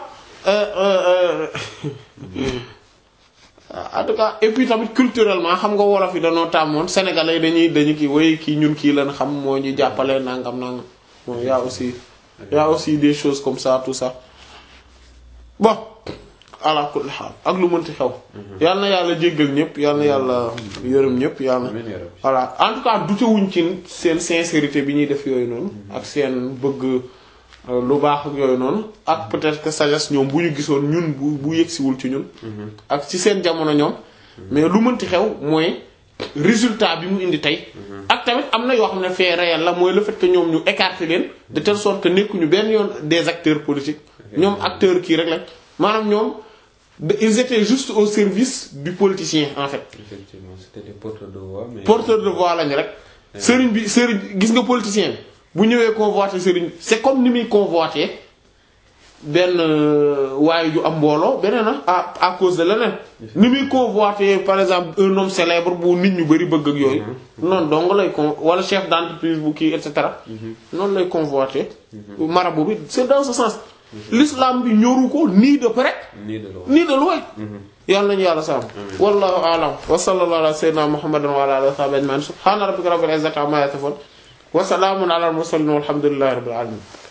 en tout cas et puis tamit culturellement xam nga wolof yi dañoo tàmmoon sénégalais dañuy dañu kii way kii ñun kii lan xam moo ñu jàppale nangam nangam bon y a aussi y a aussi des choses comme ça tout ça bon ala kulli xaal ak lu mënti xew yal na yàlla jéggal ñëpp yal na yàlla yërëm ñëpp yal na voilà en tout cas dutewuñ ci seen sincérité bi ñuy def yooyu noonu ak seen bëgg lu baax ak yooyu noonu ak peut-être que sagesse ñoom bu ñu gisoon ñun bu bu yegsiwul ci ñun ak ci seen jamono ñoom mais lu mënti xew mooy résultat bi mu indi tey ak tamit am na yoo xam ne fait réel la mooy le fait que ñoom ñu écarter leen de telle sorte que nekkuñu benn yoon des acteurs politiques ñoom acteurs kii rek lañ maanaam ñoom ils étaient juste au service du politicien en fait. effectivement c'était des porteurs de voix mais. porteurs de voix lañ rek. sëriñ bi sëriñ gis nga politicien bi bu ñëwee convoiter sëriñ c'est comme ni muy convoiter benn waaye ju am mbooloo beneen à à cause de leneen. ni muy convoiter par exemple un homme célèbre bu nit ñu bari bëgg ak yooyu. noonu dong lay con wala chef d'entreprise bu kii et cetera. noonu lay convoiter. marabout bi c'est dans ce sens. l'islam bi ñoru ko nii de près nii de loin nii de loin yàlla nañu yàlla sàmm wallahu a'lam wa sallallahu ala sayyidina muhammadin wa ala alihi wa sahbihi ajma'in subhana rabbika rabbil izzati amma yasifun wa salamun ala al mursalin walhamdulillahi rabbil alamin